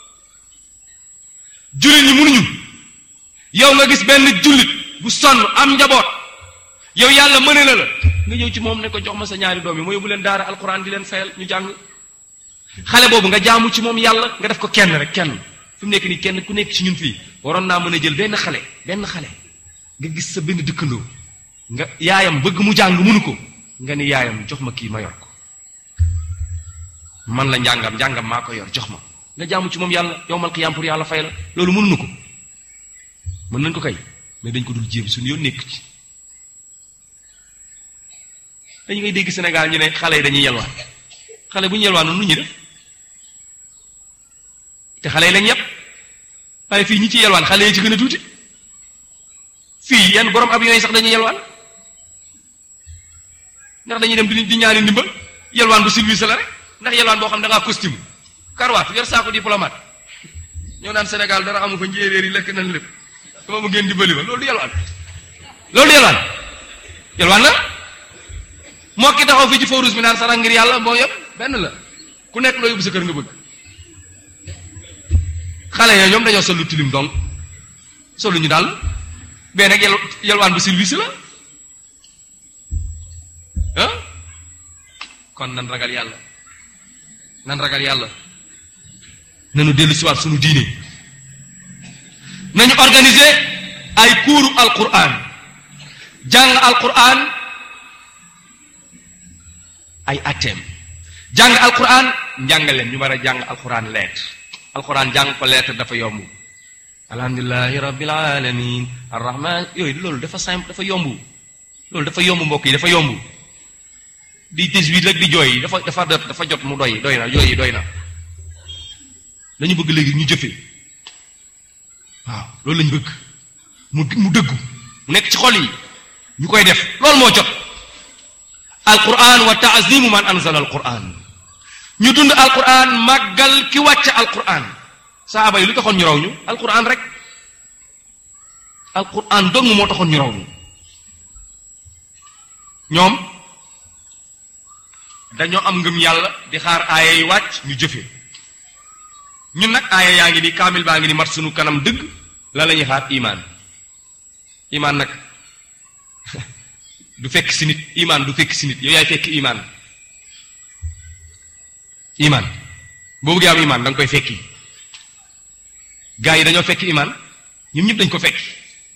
jullit ñi mënuñu yow nga gis benn jullit bu sonn am njaboot yow yàlla mëne na la nga ñëw ci moom ne ko jox ma sa ñaari doom yi ma yóbbu leen daara alquran di leen fayal ñu jàng xale boobu nga jaamu ci moom yàlla nga def ko kenn rek kenn fi mu nekk nii kenn ku nekk ci ñun fii waroon naa mën a jël benn xale benn xale nga gis sa benn dëkkandoo nga yaayam bëgg mu jàng mënu ko nga ni yaayam jox ma kii ma yor ko man la njàngam njàngam maa ko yor jox ma nga jaamu ci moom yàlla yowmal qiyaam pour yàlla fay la loolu mënuñu ko mën nañ ko kay mais dañ ko dul jéem suñu yoon nekk ci dañu ngay dégg Sénégal ñu ne xale yi dañuy yelwaan xale bu ñu yelwaan nu ñu def te xale yi lañ yépp waaye fii ñi ci yelwaan xale yi ci gën a tuuti fii yenn borom avion yi sax dañuy yelwaan ndax dañuy dem di di ñaani ndimbal yelwaan bu service la rek ndax yelwaan boo xam da ngaa costume karwaat yor saako diplomate ñoo naan Sénégal dara amu fa njéeréer yi lekk nañ lépp dama mu ngeen dimbali ma loolu du yelwaan loolu du yelwaan yelwaan la moo ki taxaw fii ci forus bi naan sarax ngir yàlla moo yëpp benn la ku nekk loo yóbbu sa kër nga bëgg xale ya ñoom dañoo sol lu tilim donc solu ñu daal bee nag yel yelwaan bu service la ah kon nan ragal yàlla nan ragal yàlla nanu dellu siwaat sunu diine nañu organiser ay kuuru alquran jàng alquran ay atteem jàng alquran njàngaleem ñu war a jàng alquran lettre alquran jàng ko lettre dafa yomb alhamdulilahi rabbil alamin arrahman yooyu loolu dafa simple dafa yomb loolu dafa yomb mbokk yi dafa yomb di tajwid rek di jooy dafa dafa jot dafa jot mu doy doy na yooyu doy na dañu bëgg léegi ñu jëfe waaw loolu lañu bëgg mu mu dëggu mu nekk ci xol yi ñu koy def loolu moo jot alquran wa taazimu man anzala alquran ñu dund alquran màggal ki wàcce alquran saaba yi lu taxoon ñu raw ñu alquran rek alquran dong moo taxoon ñu raw ñu ñoom dañoo am ngëm yàlla di xaar aaya yi wàcc ñu jëfe ñun nag aaya yaa ngi ni kaamil baa ngi ni mat sunu kanam dëgg la la ñuy xaar imaan imaan nag du fekk si nit imaan du fekk si nit yow yaay fekk imaan imaan boo bëggee am imaan da nga koy fekki gaa yi dañoo fekk imaan ñun ñëpp dañ ko fekk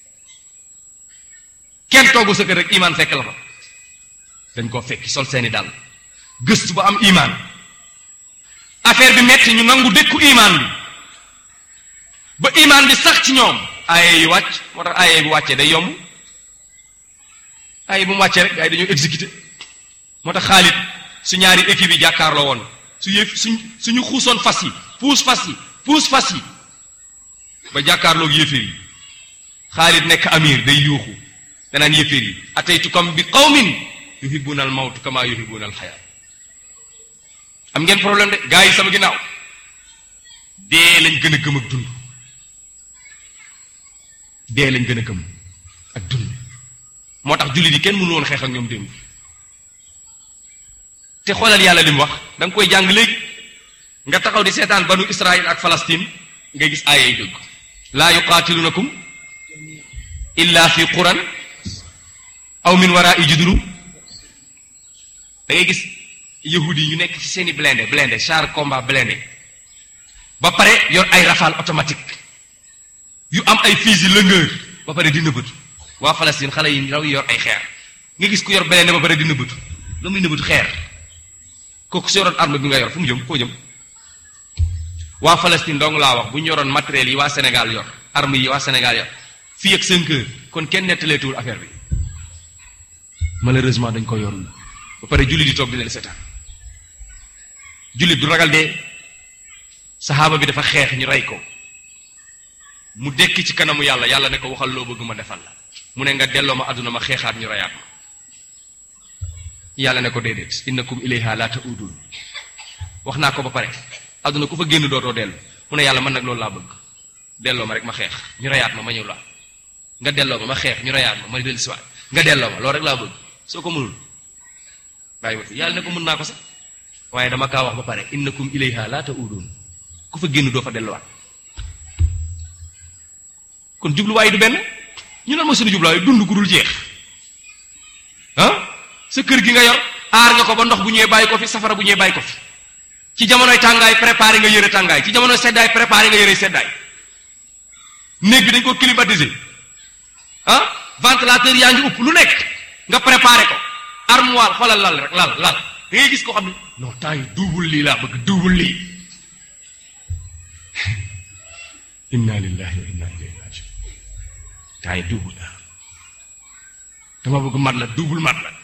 kenn toogu sa kër rek imaan fekk la fa dañ koo fekk sol seeni dàll gëstu ba am imaan affaire bi metti ñu nangu dëkku imaan bi ba imaan bi sax ci ñoom aaye yi wàcc moo tax aaye bu wàccee day yomb aaye bu mu wàccee rek gaa yi dañoo exécuté moo tax Xaalid su ñaari équipe yi jàkkaarloo woon su yëf suñ suñu xuusoon fas yi puus fas yi puus fas yi ba jàkkaarloog yéeféer yi Xaalid nekk amir day yuuxu danaan yéeféer yi ataytukum bi qawmin yuhibbuna al mawt kama yuhibbuna al xayaat am ngeen problème de gaa yi sama ginnaaw dee lañ gën a gëm ak dund dee lañ gën a gëm ak dund moo tax jullit yi kenn mënu woon xeex ak ñoom démb te xoolal yàlla li mu wax da nga koy jàng léegi nga taxaw di seetaan banu Israël ak Palestine ngay gis aaya yi dëgg laa yuqaatilunakum illa fi quran aw min wara'i juduru da ngay gis yahudi yi ñu nekk ci seeni blindé blindé char combat blindé ba pare yor ay rafale automatique yu am ay fusil longueur ba pare di nëbbatu waa Palestine xale yi raw yor ay xeer nga gis ku yor blindé ba pare di nëbbatu la muy nëbbatu xeer kooku su yoroon arme bi nga yor fu mu jëm foo jëm waa Palestine dong laa wax bu ñu yoroon matériel yi waa Sénégal yor arme yi waa Sénégal yor fii ak cinq heures kon kenn nettaleetuwul affaire bi malheureusement dañ ko yorul ba pare jullit di toog di leen seetaan jullit du ragal dee saxaaba bi dafa xeex ñu rey ko mu dekki ci kanamu yàlla yàlla ne ko waxal loo bëgg ma defal la mu ne nga delloo ma àdduna ma xeexaat ñu reyaat ma yàlla ne ko déedéet innakum ilayha la ta'udun wax naa ko ba pare àdduna ku fa génn dootoo dellu mu ne yàlla man nag loolu laa bëgg delloo ma rek ma xeex ñu reyaat ma ma ñëw laa nga delloo ma ma xeex ñu reyaat ma ma dellu siwaat nga delloo ma loolu rek laa bëgg soo ko mënul bàyyi ma fi yàlla ne ko mën naa ko sax waaye dama kaa wax ba pare innakum ilayha la ta'udun ku fa génn doo fa delluwaat kon jubluwaay du benn ñu lan mooy suñu jubluwaay dund gu dul jeex ah sa kër gi nga yor aar nga ko ba ndox bu ñëwee bàyyi ko fi safara bu ñëwee bàyyi ko fi ci jamonoy tàngaay préparé nga yëre tàngaay ci jamonoy seddaay préparé nga yëre seddaay néeg bi dañ ko climatiser ah ventilateur yaa ngi upp lu nekk nga préparé ko armoire xoolal lal rek lal lal da ngay gis koo xam ne non temps yi duubul lii laa bëgg duubul lii inna lillahi wa inna ilayhi rajiun temps yi duubul la dama bëgg mat la duubul mat la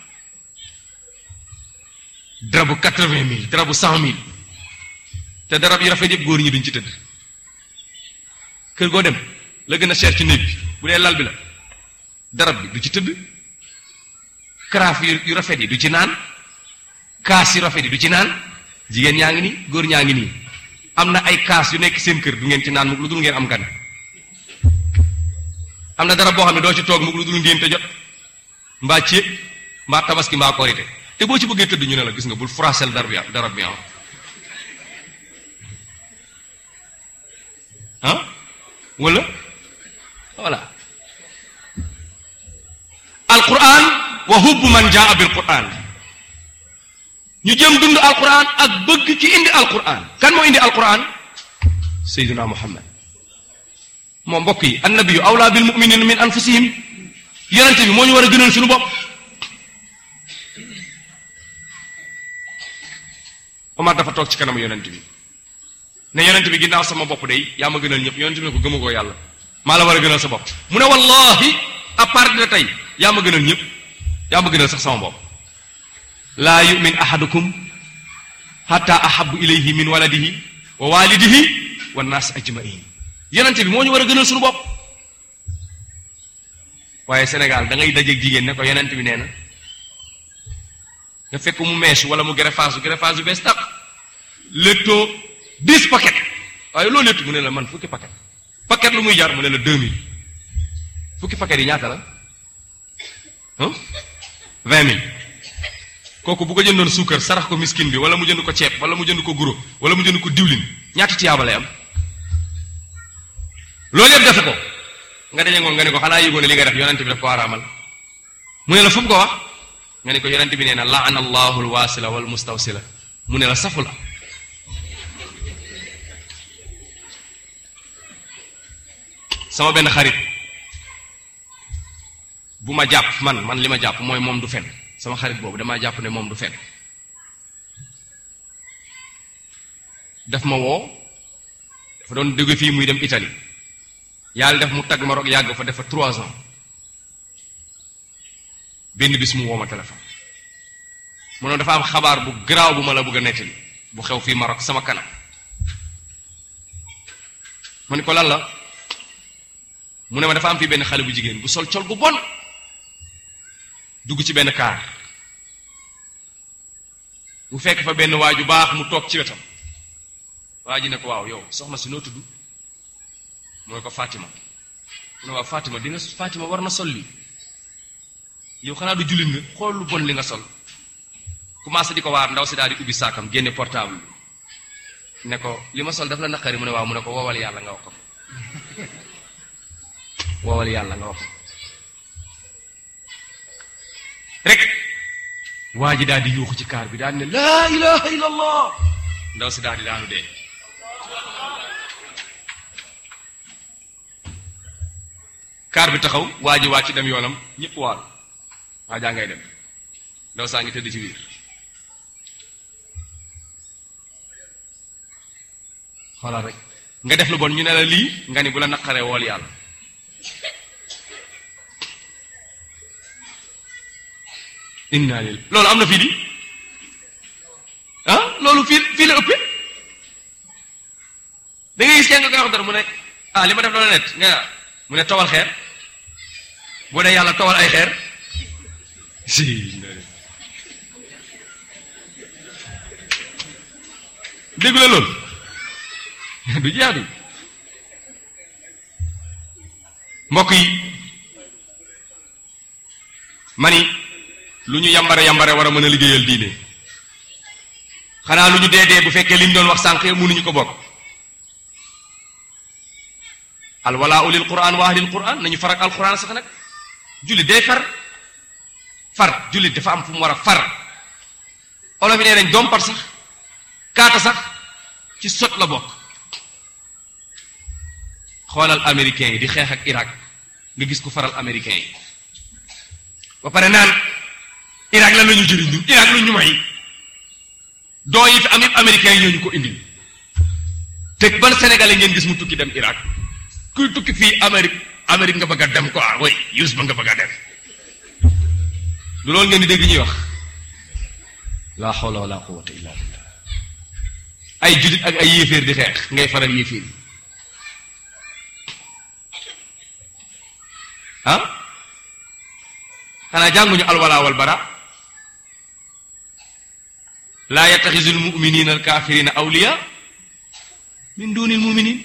darabu quatre-vingt mille darabu cent mille te darab yi rafet yëpp góor ñi duñ ci tëdd kër goo dem la gën a cher ci néeg bi bu dee lal bi la darab bi du ci tëdd karaaf yu rafet yi du ci naan kaas yu rafet yi du ci naan jigéen ñaa ngi nii góor ñaa ngi nii am na ay kaas yu nekk seen kër du ngeen ci naan mukk lu dul ngeen am gan am na darab boo xam ne doo ci toog mukk lu dul ngeen te jot mbaa ceeb mbaa tabaski mbaa korite te boo ci bëggee tëdd ñu ne la gis nga bul froissel darab bi darab bi ah ah wala voilà alquran wa hubbu man jaa bil quran ñu jëm dund alquran ak bëgg ci indi alquran kan moo indi alquran sayyiduna muhammad moo mbokk yi annabiyu awla bil muminina min anfusihim yonente bi moo ñu war a gënal suñu bopp Omar dafa toog ci kanamu yonente bi ne yonente bi ginnaaw sama bopp day yaa ma gënal ñëpp yonente bi ne ko gëmagoo yàlla maa la war a gënal sa bopp mu ne wallahi à partir de tey yaa ma gënal ñëpp yaa ma gënal sax sama bopp laa yumin ahadukum hatta ahabu ilayhi min waladihi wa walidihi wa naas ajmain yonente bi moo ñu war a gënal suñu bopp waaye Sénégal da ngay dajeeg jigéen ne ko yonente bi nee na nga fekk mu meesu wala mu greffage greffage yu bees tàq léttoo dix paquet waaye loolu léttu mu ne la man fukki paquet paquet lu muy jar mu ne la deux mille fukki paquet yi ñaata la ah vingt mille kooku bu ko jëndoon suukar sarax ko miskin bi wala mu jënd ko ceeb wala mu jënd ko guro wala mu jënd ko diwlin ñaata tiyaaba lay am loolu yëpp defe ko nga daje ngoon nga ne ko xanaa yëgoo ne li nga def yonent bi daf ko araamal mu ne la fu mu ko wax nga ne ko yonent bi nee na laana allahu alwaasila wal mustawsila mu ne la safu la sama benn xarit bu ma jàpp man man li ma jàpp mooy moom du fen sama xarit boobu damaa jàpp ne moom du fen daf ma woo dafa doon dégg fii muy dem Italie yàlla def mu tagg ma roog yàgg fa def fa trois ans benn bis mu woo ma téléphone mu ne dafa am xabaar bu garaaw bu ma la bëgg a nettali bu xew fii Maroc sama kanam ma ne ko lan la mu ne ma dafa am fii benn xale bu jigéen bu sol col gu bon dugg ci benn kaar bu fekk fa benn waa ju baax mu toog ci wetam waa ji ne ko waaw yow soxna si noo tudd mu ne ko Fatima mu ne waaw Fatima di nga Fatima war na sol lii yow xanaa du jullit nga xool lu bon li nga sol commencé di ko waar ndaw si daal di ubbi saakam génne portable bi ne ko li ma sol daf la naqari mu ne waaw mu ne ko woowal yàlla nga wax ko woowal yàlla nga wax ko rek waa ji daal di yuuxu ci kaar bi daal ne laa ilaha illa allah ndaw si daal di daanu dee kaar bi taxaw waa ji wàcc dem yoonam ñëpp waal waa jaa ngay dem ndaw saa ngi tëdd ci biir xoolal rek nga def lu bon ñu ne la lii nga ni bu la naqaree wool yàlla inna lil loolu am na fii di ah loolu fii fii la ëppee da ngay gis kenn nga koy wax dara mu ne ah li ma def loolu net nga mu ne towal xeer boo dee yàlla towal ay xeer si dégg la loolu du jaadu mbokk yi mani lu ñu yambare yambare war a mën a liggéeyal diine xanaa lu ñu dee dee bu fekkee li ñu doon wax sànq mënuñu ko bokk al walaa lil quran wa ahlil quran nañu farak al quran sax nag jullit day far far jullit dafa am fu mu war a far olof yi nee nañ dompat sax kaata sax ci sot la bokk xoolal américains yi di xeex ak Irak nga gis ku faral américains yi ba pare naan Irak lan la ñu jëriñ ñun Irak lu ñu may doo yi fi am yëpp américains yi ñoo ñu ko indil te ban sénégalais ngeen gis mu tukki dem Irak kuy tukki fii Amérique Amérique nga bëgg a dem quoi way yus ba nga bëgg a dem du loolu ngeen di dégg ñuy wax la hawla wala quwwata illa billah ay jullit ak ay yéeféer di xeex ngay faral yéeféer yi ah xanaa jànguñu alwala wal bara laa yattaxisu almuminina alkafirina awliya min duni almuminin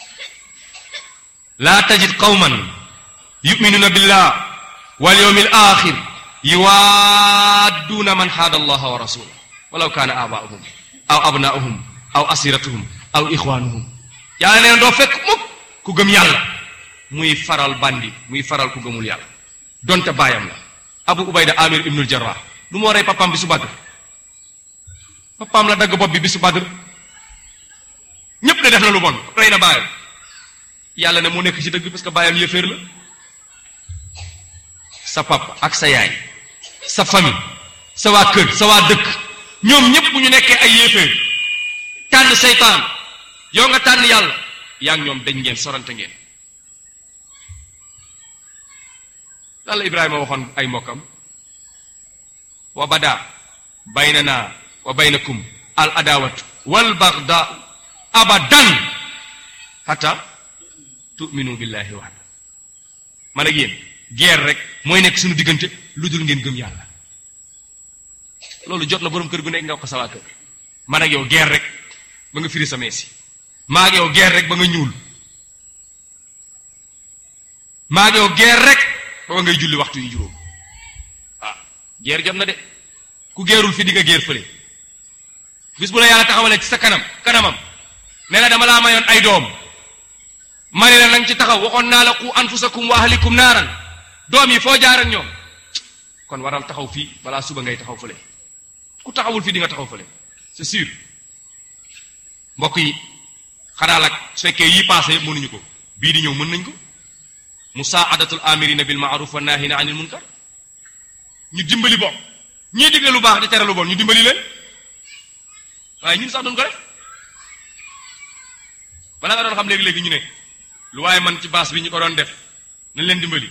laa tajid qawman yuminuna billah wal yawmi al axir yuwaadduuna man xaada allaha wa rasulah walaw kaana abaahum aw abnaahum aw asiratuhum aw ixwaanuhum yàlla nee na doo fekk mukk ku gëm yàlla muy faral bandi muy faral ku gëmul yàlla donte baayam la abu ubayda amir ibnul jarrah lu moo rey papaam bi su badr papaam la dagg bopp bi bi su badr ñépp ne def na lu bon rey na baayam yàlla ne moo nekk ci dëgg parce que baayam yëféer la sa papa ak sa yaay sa famille sa waa kër sa waa dëkk ñoom ñépp bu ñu nekkee ay yéeféer tànn seytaan yow nga tànn yàlla yaa ngi ñoom dañ ngeen sorante ngeen lan la ibrahima waxoon ay mbokkam wa bada baynana wa baynakum al adawatu wal bagda abadan hatta tu'minu billahi wahda man ak yéen guerre rek mooy nekk suñu diggante lu dul ngeen gëm yàlla loolu jot na boroom kër gu nekk nga wax ko sa waa kër man ak yow guerre rek ba nga firi sa meesi maa ak yow guerre rek ba nga ñuul maa ak yow guerre rek ba ngay julli waxtu yu juróom ah guerre jot na de ku geerul fi di nga guerre fële bis bu la yàlla taxawalee ci sa kanam kanamam ne la dama laa mayoon ay doom ma ne la nang ci taxaw waxoon naa la qu anfusakum wa ahlikum naaran doom yi foo jaar ak ñoom kon waral taxaw fii balaa suba ngay taxaw fële ku taxawul fii di nga taxaw fële c'est sûr mbokk yi xanaa nag su fekkee yii passé yëpp mënuñu ko bii di ñëw mën nañ ko musaadatul amirina bil maaruf wa nahina anil munkar ñu dimbali bopp ñii digle lu baax di tere lu bon ñu dimbali leen waaye ñun sax duñ ko def bala nga doon xam léegi-léegi ñu ne lu waaye man ci baas bi ñu ko doon def nañ leen dimbali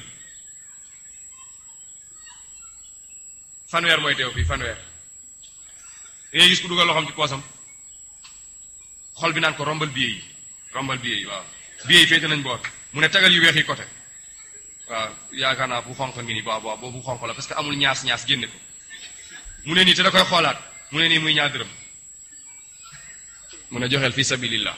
fanweer mooy teew fii fanweer dangay gis ku dugal loxoom ci poosam xol bi naan ko rombal billet yi rombal billet yi waaw billet yi féete nañ boor mu ne tagal yu weex yi côté waaw yaakaar naa bu xonq ngi nii waaw waaw boobu xonq la parce que amul ñaas ñaas génne ko mu ne nii te da koy xoolaat mu ne nii muy ñaar dërëm mu ne joxeel fi sabilillah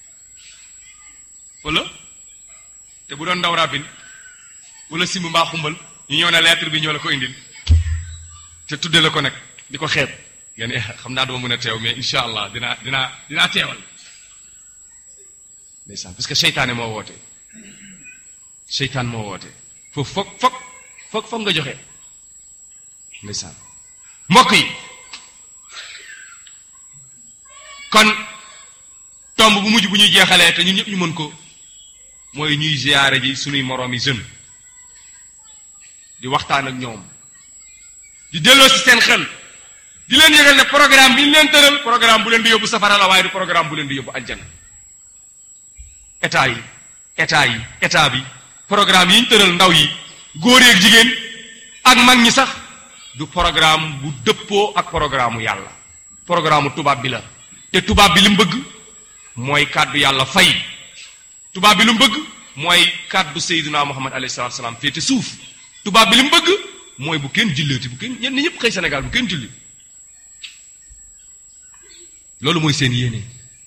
wala te bu doon ndaw rabin wala simb mbaa xumbal ñu ñëw ne lettre bi ñoo la ko indil te tudde la ko nag di ko xeeb nga ne xam naa duma mën a teew mais insha allah dinaa dinaa dinaa teewal ndeysaan parce que seytaane moo woote seytaan moo woote foofu foog foog foog foog nga joxe ndeysaan mbokk yi kon tomb bu mujj bu ñuy jeexalee te ñun ñëpp ñu mën ko mooy ñuy ziyaare ji suñuy moroomi jeune di waxtaan ak ñoom di delloo si seen xel di leen yëgal ne programme bi ñu leen tëral programme bu leen di yóbbu safara la waaye du programme bu leen di yóbbu aljana état yi état yi état bi programme yi ñu tëral ndaw yi góor ak jigéen ak mag ñi sax du programme bu dëppoo ak programme yàlla programme tubaab bi la te tubaab bi li mu bëgg mooy kàddu yàlla fay tubaab bi lu mu bëgg mooy kàddu Seydina Muhammad alayhi salaatu salaam féete suuf tubaab bi li mu bëgg mooy bu kenn julleeti bu kenn ñenn ñëpp xëy Sénégal bu kenn julli loolu mooy seen yéene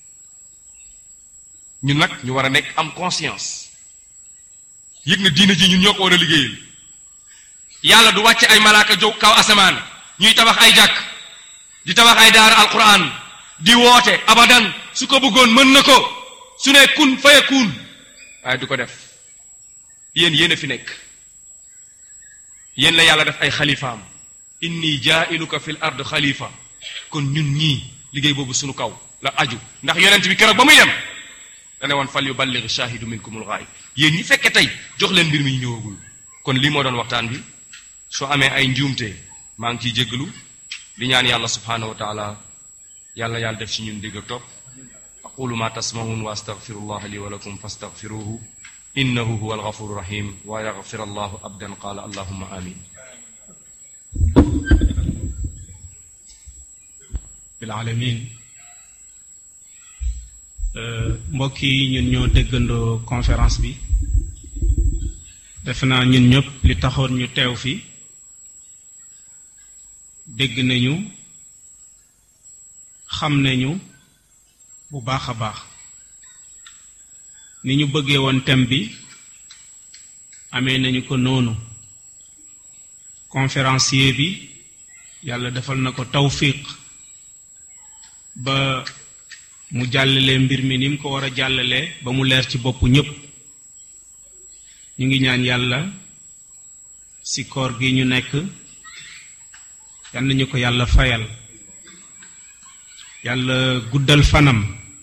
ñun nag ñu war a nekk am conscience yëg na diine ji ñun ñoo ko war a liggéeyal yàlla du wàcce ay malaaka jóg kaw asamaan ñuy tabax ay jàkk di tabax ay daara alquran di woote abadan su ko bëggoon mën na ko su ne kun faye kun waaye du ko def yéen yéen a fi nekk yéen la yàlla def ay xalifaam inni jaa'iluka fil ard xalifa kon ñun ñii liggéey boobu sunu kaw la aju ndax yonent bi keroog ba muy dem dane woon fal yuballigh shahidu minkumul ghaib yéen ñi fekke tey jox leen mbir mi ñu ñëwagul kon lii moo doon waxtaan bi soo amee ay njuumte maa ngi ciy jéggalu di ñaan yàlla subhanahu wa taala yàlla yàlla def ci ñun dégg ak topp aqulu ma tasmahun wa astaghfirullah li wa lakum fastaghfiruhu innahu huwa alghafuru rahim wa yaghfir allahu abdan qala allahumma amin bil alamin mbokk yi ñun ñoo déggandoo conférence bi defe naa ñun ñëpp li taxoon ñu teew fi dégg nañu xam nañu bu baax a baax ni ñu bëggee woon thème bi amee nañu ko noonu conférencier bi yàlla defal na ko tawfiq ba mu jàllale mbir mi ni mu ko war a jàllalee ba mu leer ci boppu ñépp ñu ngi ñaan yàlla ci koor gi ñu nekk yal nañu ko yàlla fayal yàlla guddal fanam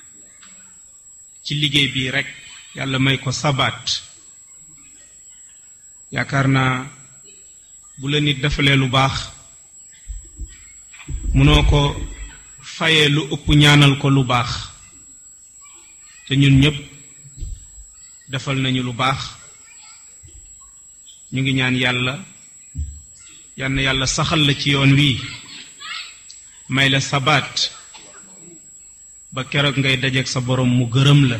ci liggéey bi rekk yàlla may ko sabaat yaakaar naa bu la nit defalee lu baax mënoo ko fayee lu ëpp ñaanal ko lu baax te ñun ñépp defal nañu lu baax ñu ngi ñaan yàlla yal na yàlla saxal la ci yoon wii may la sabaat ba keroog ngay dajeek sa borom mu gërëm la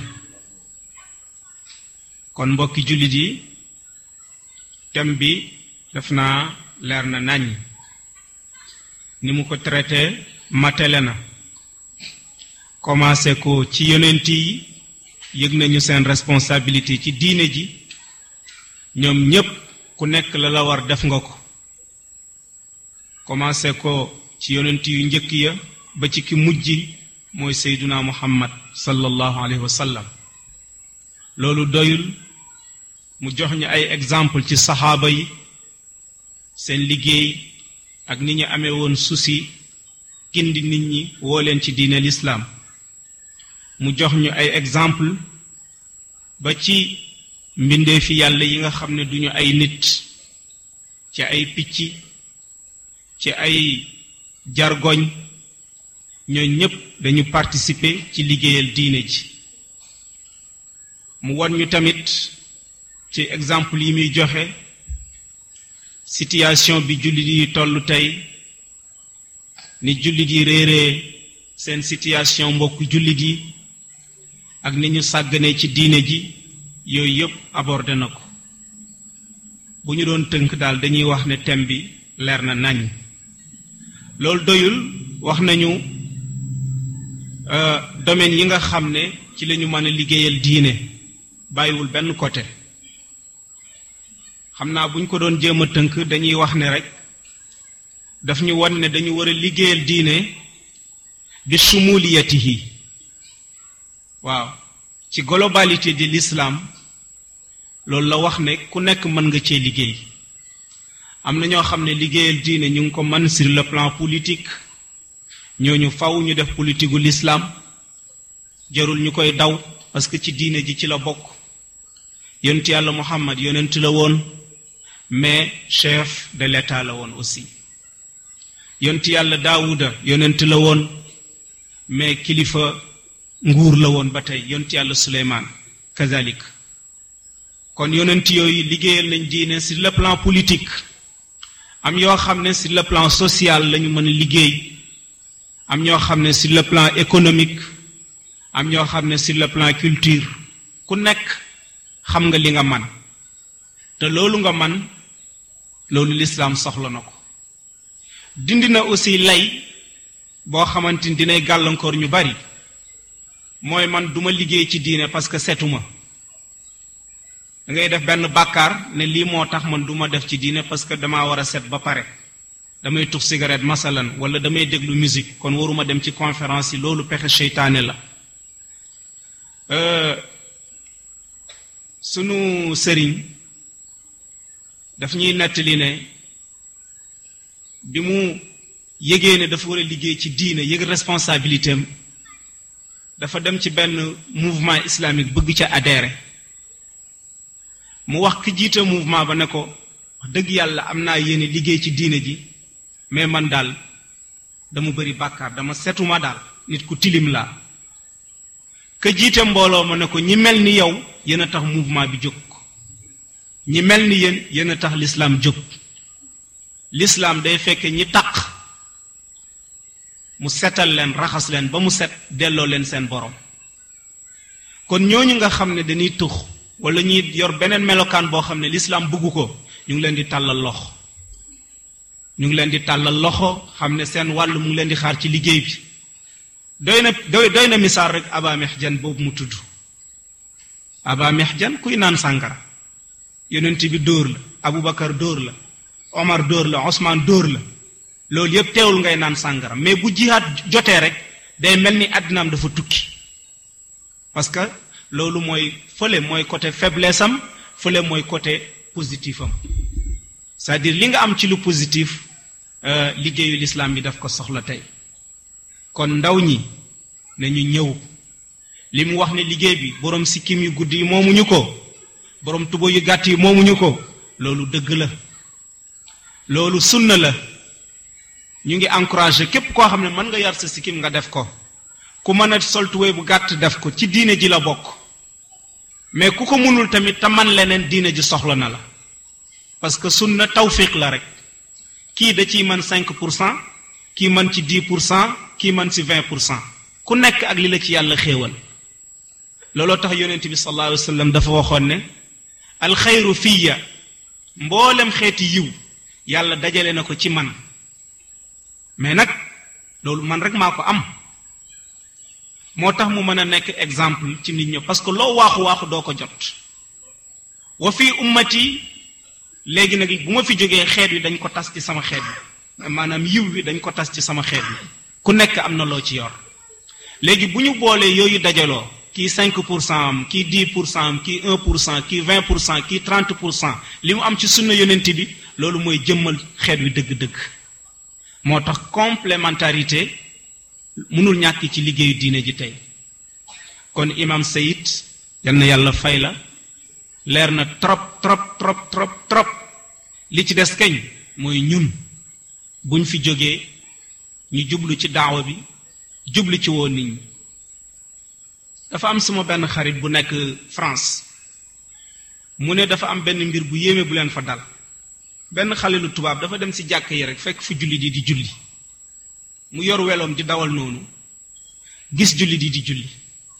kon mbokki jullit yi thème bi def naa leer na nañ ni mu ko traité matele na commencé ko ci yonent yi yëg nañu seen responsabilité ci diine ji ñoom ñépp ku nekk la la war def nga ko commencé ko ci yonent yu njëkk ya ba ci ki mujj mooy seyduna muhammad sallallahu alayhi wa sallam loolu doyul mu jox ñu ay exemple ci saxaaba yi seen liggéey ak ni ñu amee woon susi gindi nit ñi woo leen ci diine lislaam mu jox ñu ay exemple ba ci mbindeefi yàlla yi nga xam ne duñu ay nit ci ay picc ci ay jargoñ ñoo ñépp dañu participer ci liggéeyal diine ji mu won ñu tamit ci exemple yi muy joxe situation bi jullit yi tollu tey ni jullit yi réeree seen situation mbokk jullit yi ak ni ñu sàgganee ci diine ji yooyu yépp abordé na ko bu ñu doon tënk daal dañuy wax ne thème bi leer na nañ loolu doyul wax nañu domaine yi nga xam ne ci lañu mën a liggéeyal diine bàyyiwul benn côté xam naa bu ñu ko doon jéem a tënk dañuy wax ne rek daf ñu won ne dañu war a liggéeyal diine bi sumuliyatihi waaw ci globalité de l'islam loolu la wax ne ku nekk mën nga cee liggéey am na ñoo xam ne liggéeyal diine ñu ngi ko mën sur le plan politique ñooñu faw ñu def politique gu l'islam jarul ñu koy daw parce que ci diine ji ci la bokk yonent yàlla muhammad yonent la woon mais chef de l'état la woon aussi yonent yàlla daawuda yonent la woon mais kilifa nguur la woon ba tey yonent yàlla suleymaan kazalik kon yonent yooyu liggéeyal nañ diine sur le plan politique am yoo xam ne sur le plan social lañu mën a liggéey am ñoo xam ne sur le plan économique am ñoo xam ne sur le plan culture ku nekk xam nga li nga man te loolu nga man loolu lislaam soxla na ko dindi na aussi lay boo xamante ni dinay gàllankoor ñu bari mooy man duma liggéey ci diine parce que setuma da ngay def benn bàkkaar ne lii moo tax man duma def ci diine parce que damaa war a set ba pare damay tux cigarette masalan wala damay déglu musique kon waruma dem ci conférence yi loolu pexe seytaane la sunu sëriñ daf ñuy nettali ne bi mu yëgee ne dafa war a liggéey ci diine yëg responsabilité am dafa dem ci benn mouvement islamique bëgg ca adhérer mu wax ki jiite mouvement ba ne ko wax dëgg yàlla am naa yéene liggéey ci diine ji mais man daal dama bëri bàkkaar dama setuma daal nit ku tilim laa ka jiite mbooloo ma ne ko ñi mel ni yow yéen a tax mouvement bi jóg ñi mel ni yéen yéen a tax l'islam jóg l'islam day fekke ñi taq mu setal leen raxas leen ba mu set delloo leen seen borom kon ñooñu nga xam ne dañuy tux wala ñuy yor beneen melokaan boo xam ne l'islam bëggu ko ñu ngi leen di tàllal loxo ñu ngi leen di tàllal loxo xam ne seen wàll mu ngi leen di xaar ci liggéey bi doy na doy doy na misaal rek aba mexjan boobu mu tudd aba mexjan kuy naan sàngara yonent bi dóor la abubakar dóor la omar dóor la osman dóor la loolu yépp teewul ngay naan sàngara mais bu jihaat jotee rek day mel ni àddinaam dafa tukki parce que loolu mooy fële mooy côté faiblesse am fële mooy côté positif am c'est-à-dire li nga am ci lu positif liggéeyu l'islam bi daf ko soxla tey kon ndaw ñi nañu ñëw li mu wax ne liggéey bi boroom sikkim yu gudd yi moomuñu ko boroom tuba yu gàtt yi moomuñu ko loolu dëgg la loolu sunna la ñu ngi encouragé képp koo xam ne mën nga yar sa sikkim nga def ko ku mën a sol tubéy bu gàtt def ko ci diine ji la bokk mais ku ko mënul tamit te man leneen diine ji soxla na la parce que sunna tawfiq la rek kii da ciy mën 5 pour cent kii mën ci 10 pour cent kii mën ci 20 pour cent ku nekk ak li la ci yàlla xéewal looloo tax yonent bi sallallahu alayhi wa sallam dafa waxoon ne alxayru fiya mboolem xeeti yiw yàlla dajale na ko ci man mais nag loolu man rek maa ko am moo tax mu mën a nekk exemple ci nit ñi parce que loo waaxu waaxu doo ko jot wa fi ummati léegi nag bu ma fi jógee xeet wi dañ ko tas ci sama xeet bi maanaam yiw wi dañ ko tas ci sama xeet bi ku nekk am na loo ci yor léegi bu ñu boolee yooyu dajaloo kii 5 pour cent am kii 10 pour cent am kii 1 pour cent kii 20 pour cent kii 30 pour cent li mu am ci sunna yonent bi loolu mooy jëmmal xeet wi dëgg-dëgg moo tax complémentarité mënul ñàkk ci liggéeyu diine ji tey kon imam Sayid yal na yàlla fay la leer na trop trop trop trop trop li ci des kañ mooy ñun buñ fi jógee ñu jublu ci daawa bi jublu ci woon nit ñi dafa am suma benn xarit bu nekk France mu ne dafa am benn mbir bu yéeme bu leen fa dal benn xale lu tubaab dafa dem ci jàkk yi rek fekk fu julli di di julli mu yor weloom di dawal noonu gis julli di di julli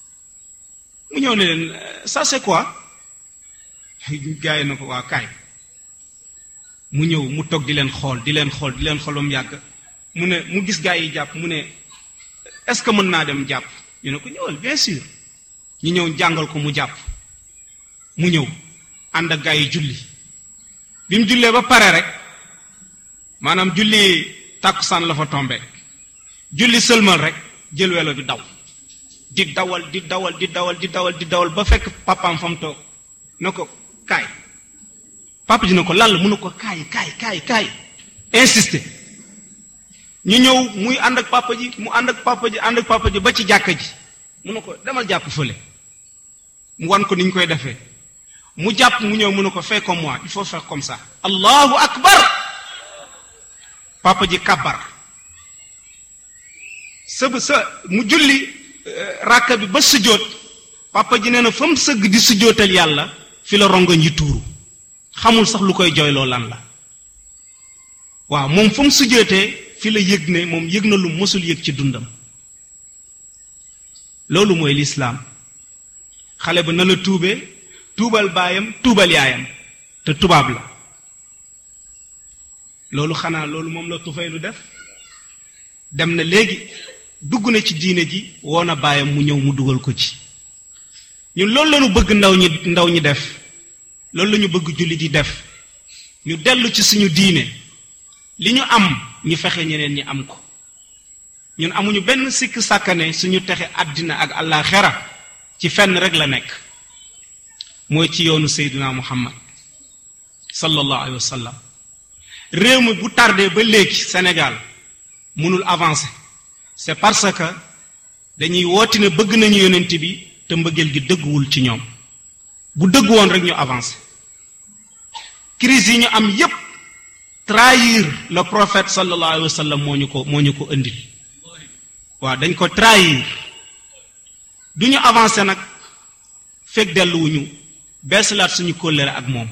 mu ñëw ne leen ça c'est quoi gars yi na ko waa kaay mu ñëw mu toog di leen xool di leen xool di leen xool ba mu yàgg mu ne mu gis gars yi jàpp mu ne est-ce que mën naa dem jàpp ñu ne ko ñëwal bien sûr ñu ñëw jàngal ko mu jàpp mu ñëw ànd ak gars yi julli bi mu jullee ba pare rek maanaam julli tàkkusaan la fa tombe julli sëlmal rek jël welo bi daw di dawal di dawal di dawal di dawal di dawal ba fekk papaam fa mu toog na ko kaay papa ji na ko lan la mu ne ko kaay kaay kaay kaay insisté ñu ñëw muy ànd ak papa ji mu ànd ak papa ji ànd ak papa ji ba ci jàkka ji mu ne ko demal jàpp fële mu wan ko ni ñu koy defee mu jàpp mu ñëw mu ne ko fais comme moi il faut faire comme ça allahu akbar papa ji kabar sa sa mu julli ràkka bi ba sujjóot papa ji nee na fa mu sëgg di sujjóotal yàlla fi la rongoñ yi tuuru xamul sax lu koy jooyloo lan la waaw moom fa mu sujjóotee fi la yëg ne moom yëg na lu mësul yëg ci dundam loolu mooy lislaam xale ba na la tuubee tuubal baayam tuubal yaayam te tubaab la loolu xanaa loolu moom la tufay lu def dem na léegi dugg na ci diine ji woo na baayam mu ñëw mu dugal ko ci ñun loolu lañu bëgg ndaw ñi ndaw ñi def loolu lañu bëgg julli di def ñu dellu ci suñu diine li ñu am ñu fexe ñeneen ñi am ko ñun amuñu benn sikk sàkkane suñu texe àddina ak àllaaxera ci fenn rek la nekk mooy ci yoonu seyduna muhammad sallallahu alayhi wa sallam réew mi bu tardé ba léegi Sénégal mënul avancer c'est parce que dañuy wooti ne bëgg nañu yonent bi te mbëggeel gi dëgguwul ci ñoom bu dëgg woon rek ñu avancer crise yi ñu am yépp trahir le prophète sallallahu alayhi wa sallam moo ñu ko moo ñu ko indil waaw dañ ko trahir du ñu avancer nag fekk delluwuñu beesalaat suñu kóllëre ak moom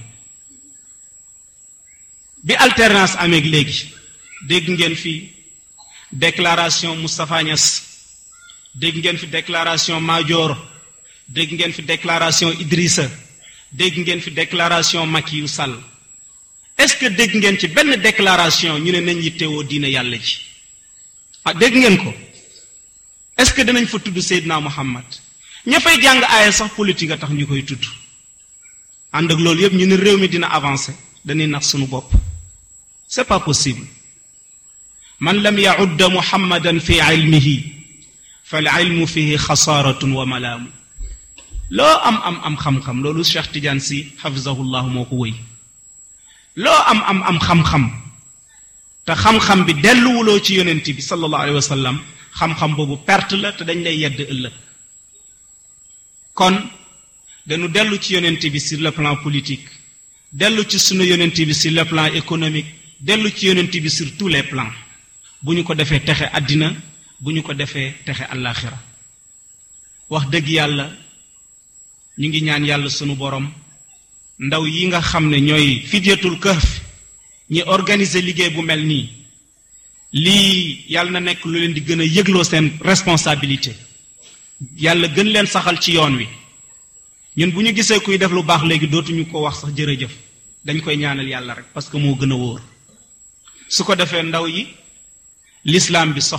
bi alternance amee léegi dégg ngeen fi déclaration Moustapha Niass dégg ngeen fi déclaration Madior dégg ngeen fi déclaration Idrissa dégg ngeen fi déclaration Macky Sall est-ce que dégg ngeen ci benn déclaration ñu ne nañ yittewoo diine yàlla ji ah dégg ngeen ko est-ce que dinañ fa tudd Seydina Muhammad ña fay jàng aaya sax politique a tax ñu koy tudd ànd ak loolu yépp ñu ne réew mi dina avancer dañuy nax suñu bopp c'est pas possible man lam yaudda muhammadan fi ilmihi fal ilmu fihi xasaaratun wa malaamu loo am am am xam-xam loolu Cheikh Tidiane si xafizahullah moo ko wëy loo am am am xam-xam te xam-xam bi delluwuloo ci yonent bi sallallahu alayhi wa sallam xam-xam boobu perte la te dañ lay yedd ëllëg kon dañu dellu ci yonent bi sur le plan politique dellu ci sunu yonent bi sur le plan économique dellu ci yonent bi sur tous les plans bu ñu ko defee texe àddina bu ñu ko defee texe àllaaxira wax dëgg yàlla ñu ngi ñaan yàlla sunu borom ndaw yi nga xam ne ñooy fidyatul kahf ñi organiser liggéey bu mel nii lii yàlla na nekk lu leen di gën a yëgloo seen responsabilité yàlla gën leen saxal ci yoon wi ñun bu ñu gisee kuy def lu baax léegi dootuñu ko wax sax jërëjëf dañ koy ñaanal yàlla rek parce que moo gën a wóor su ko defee ndaw yi l'islam bi sox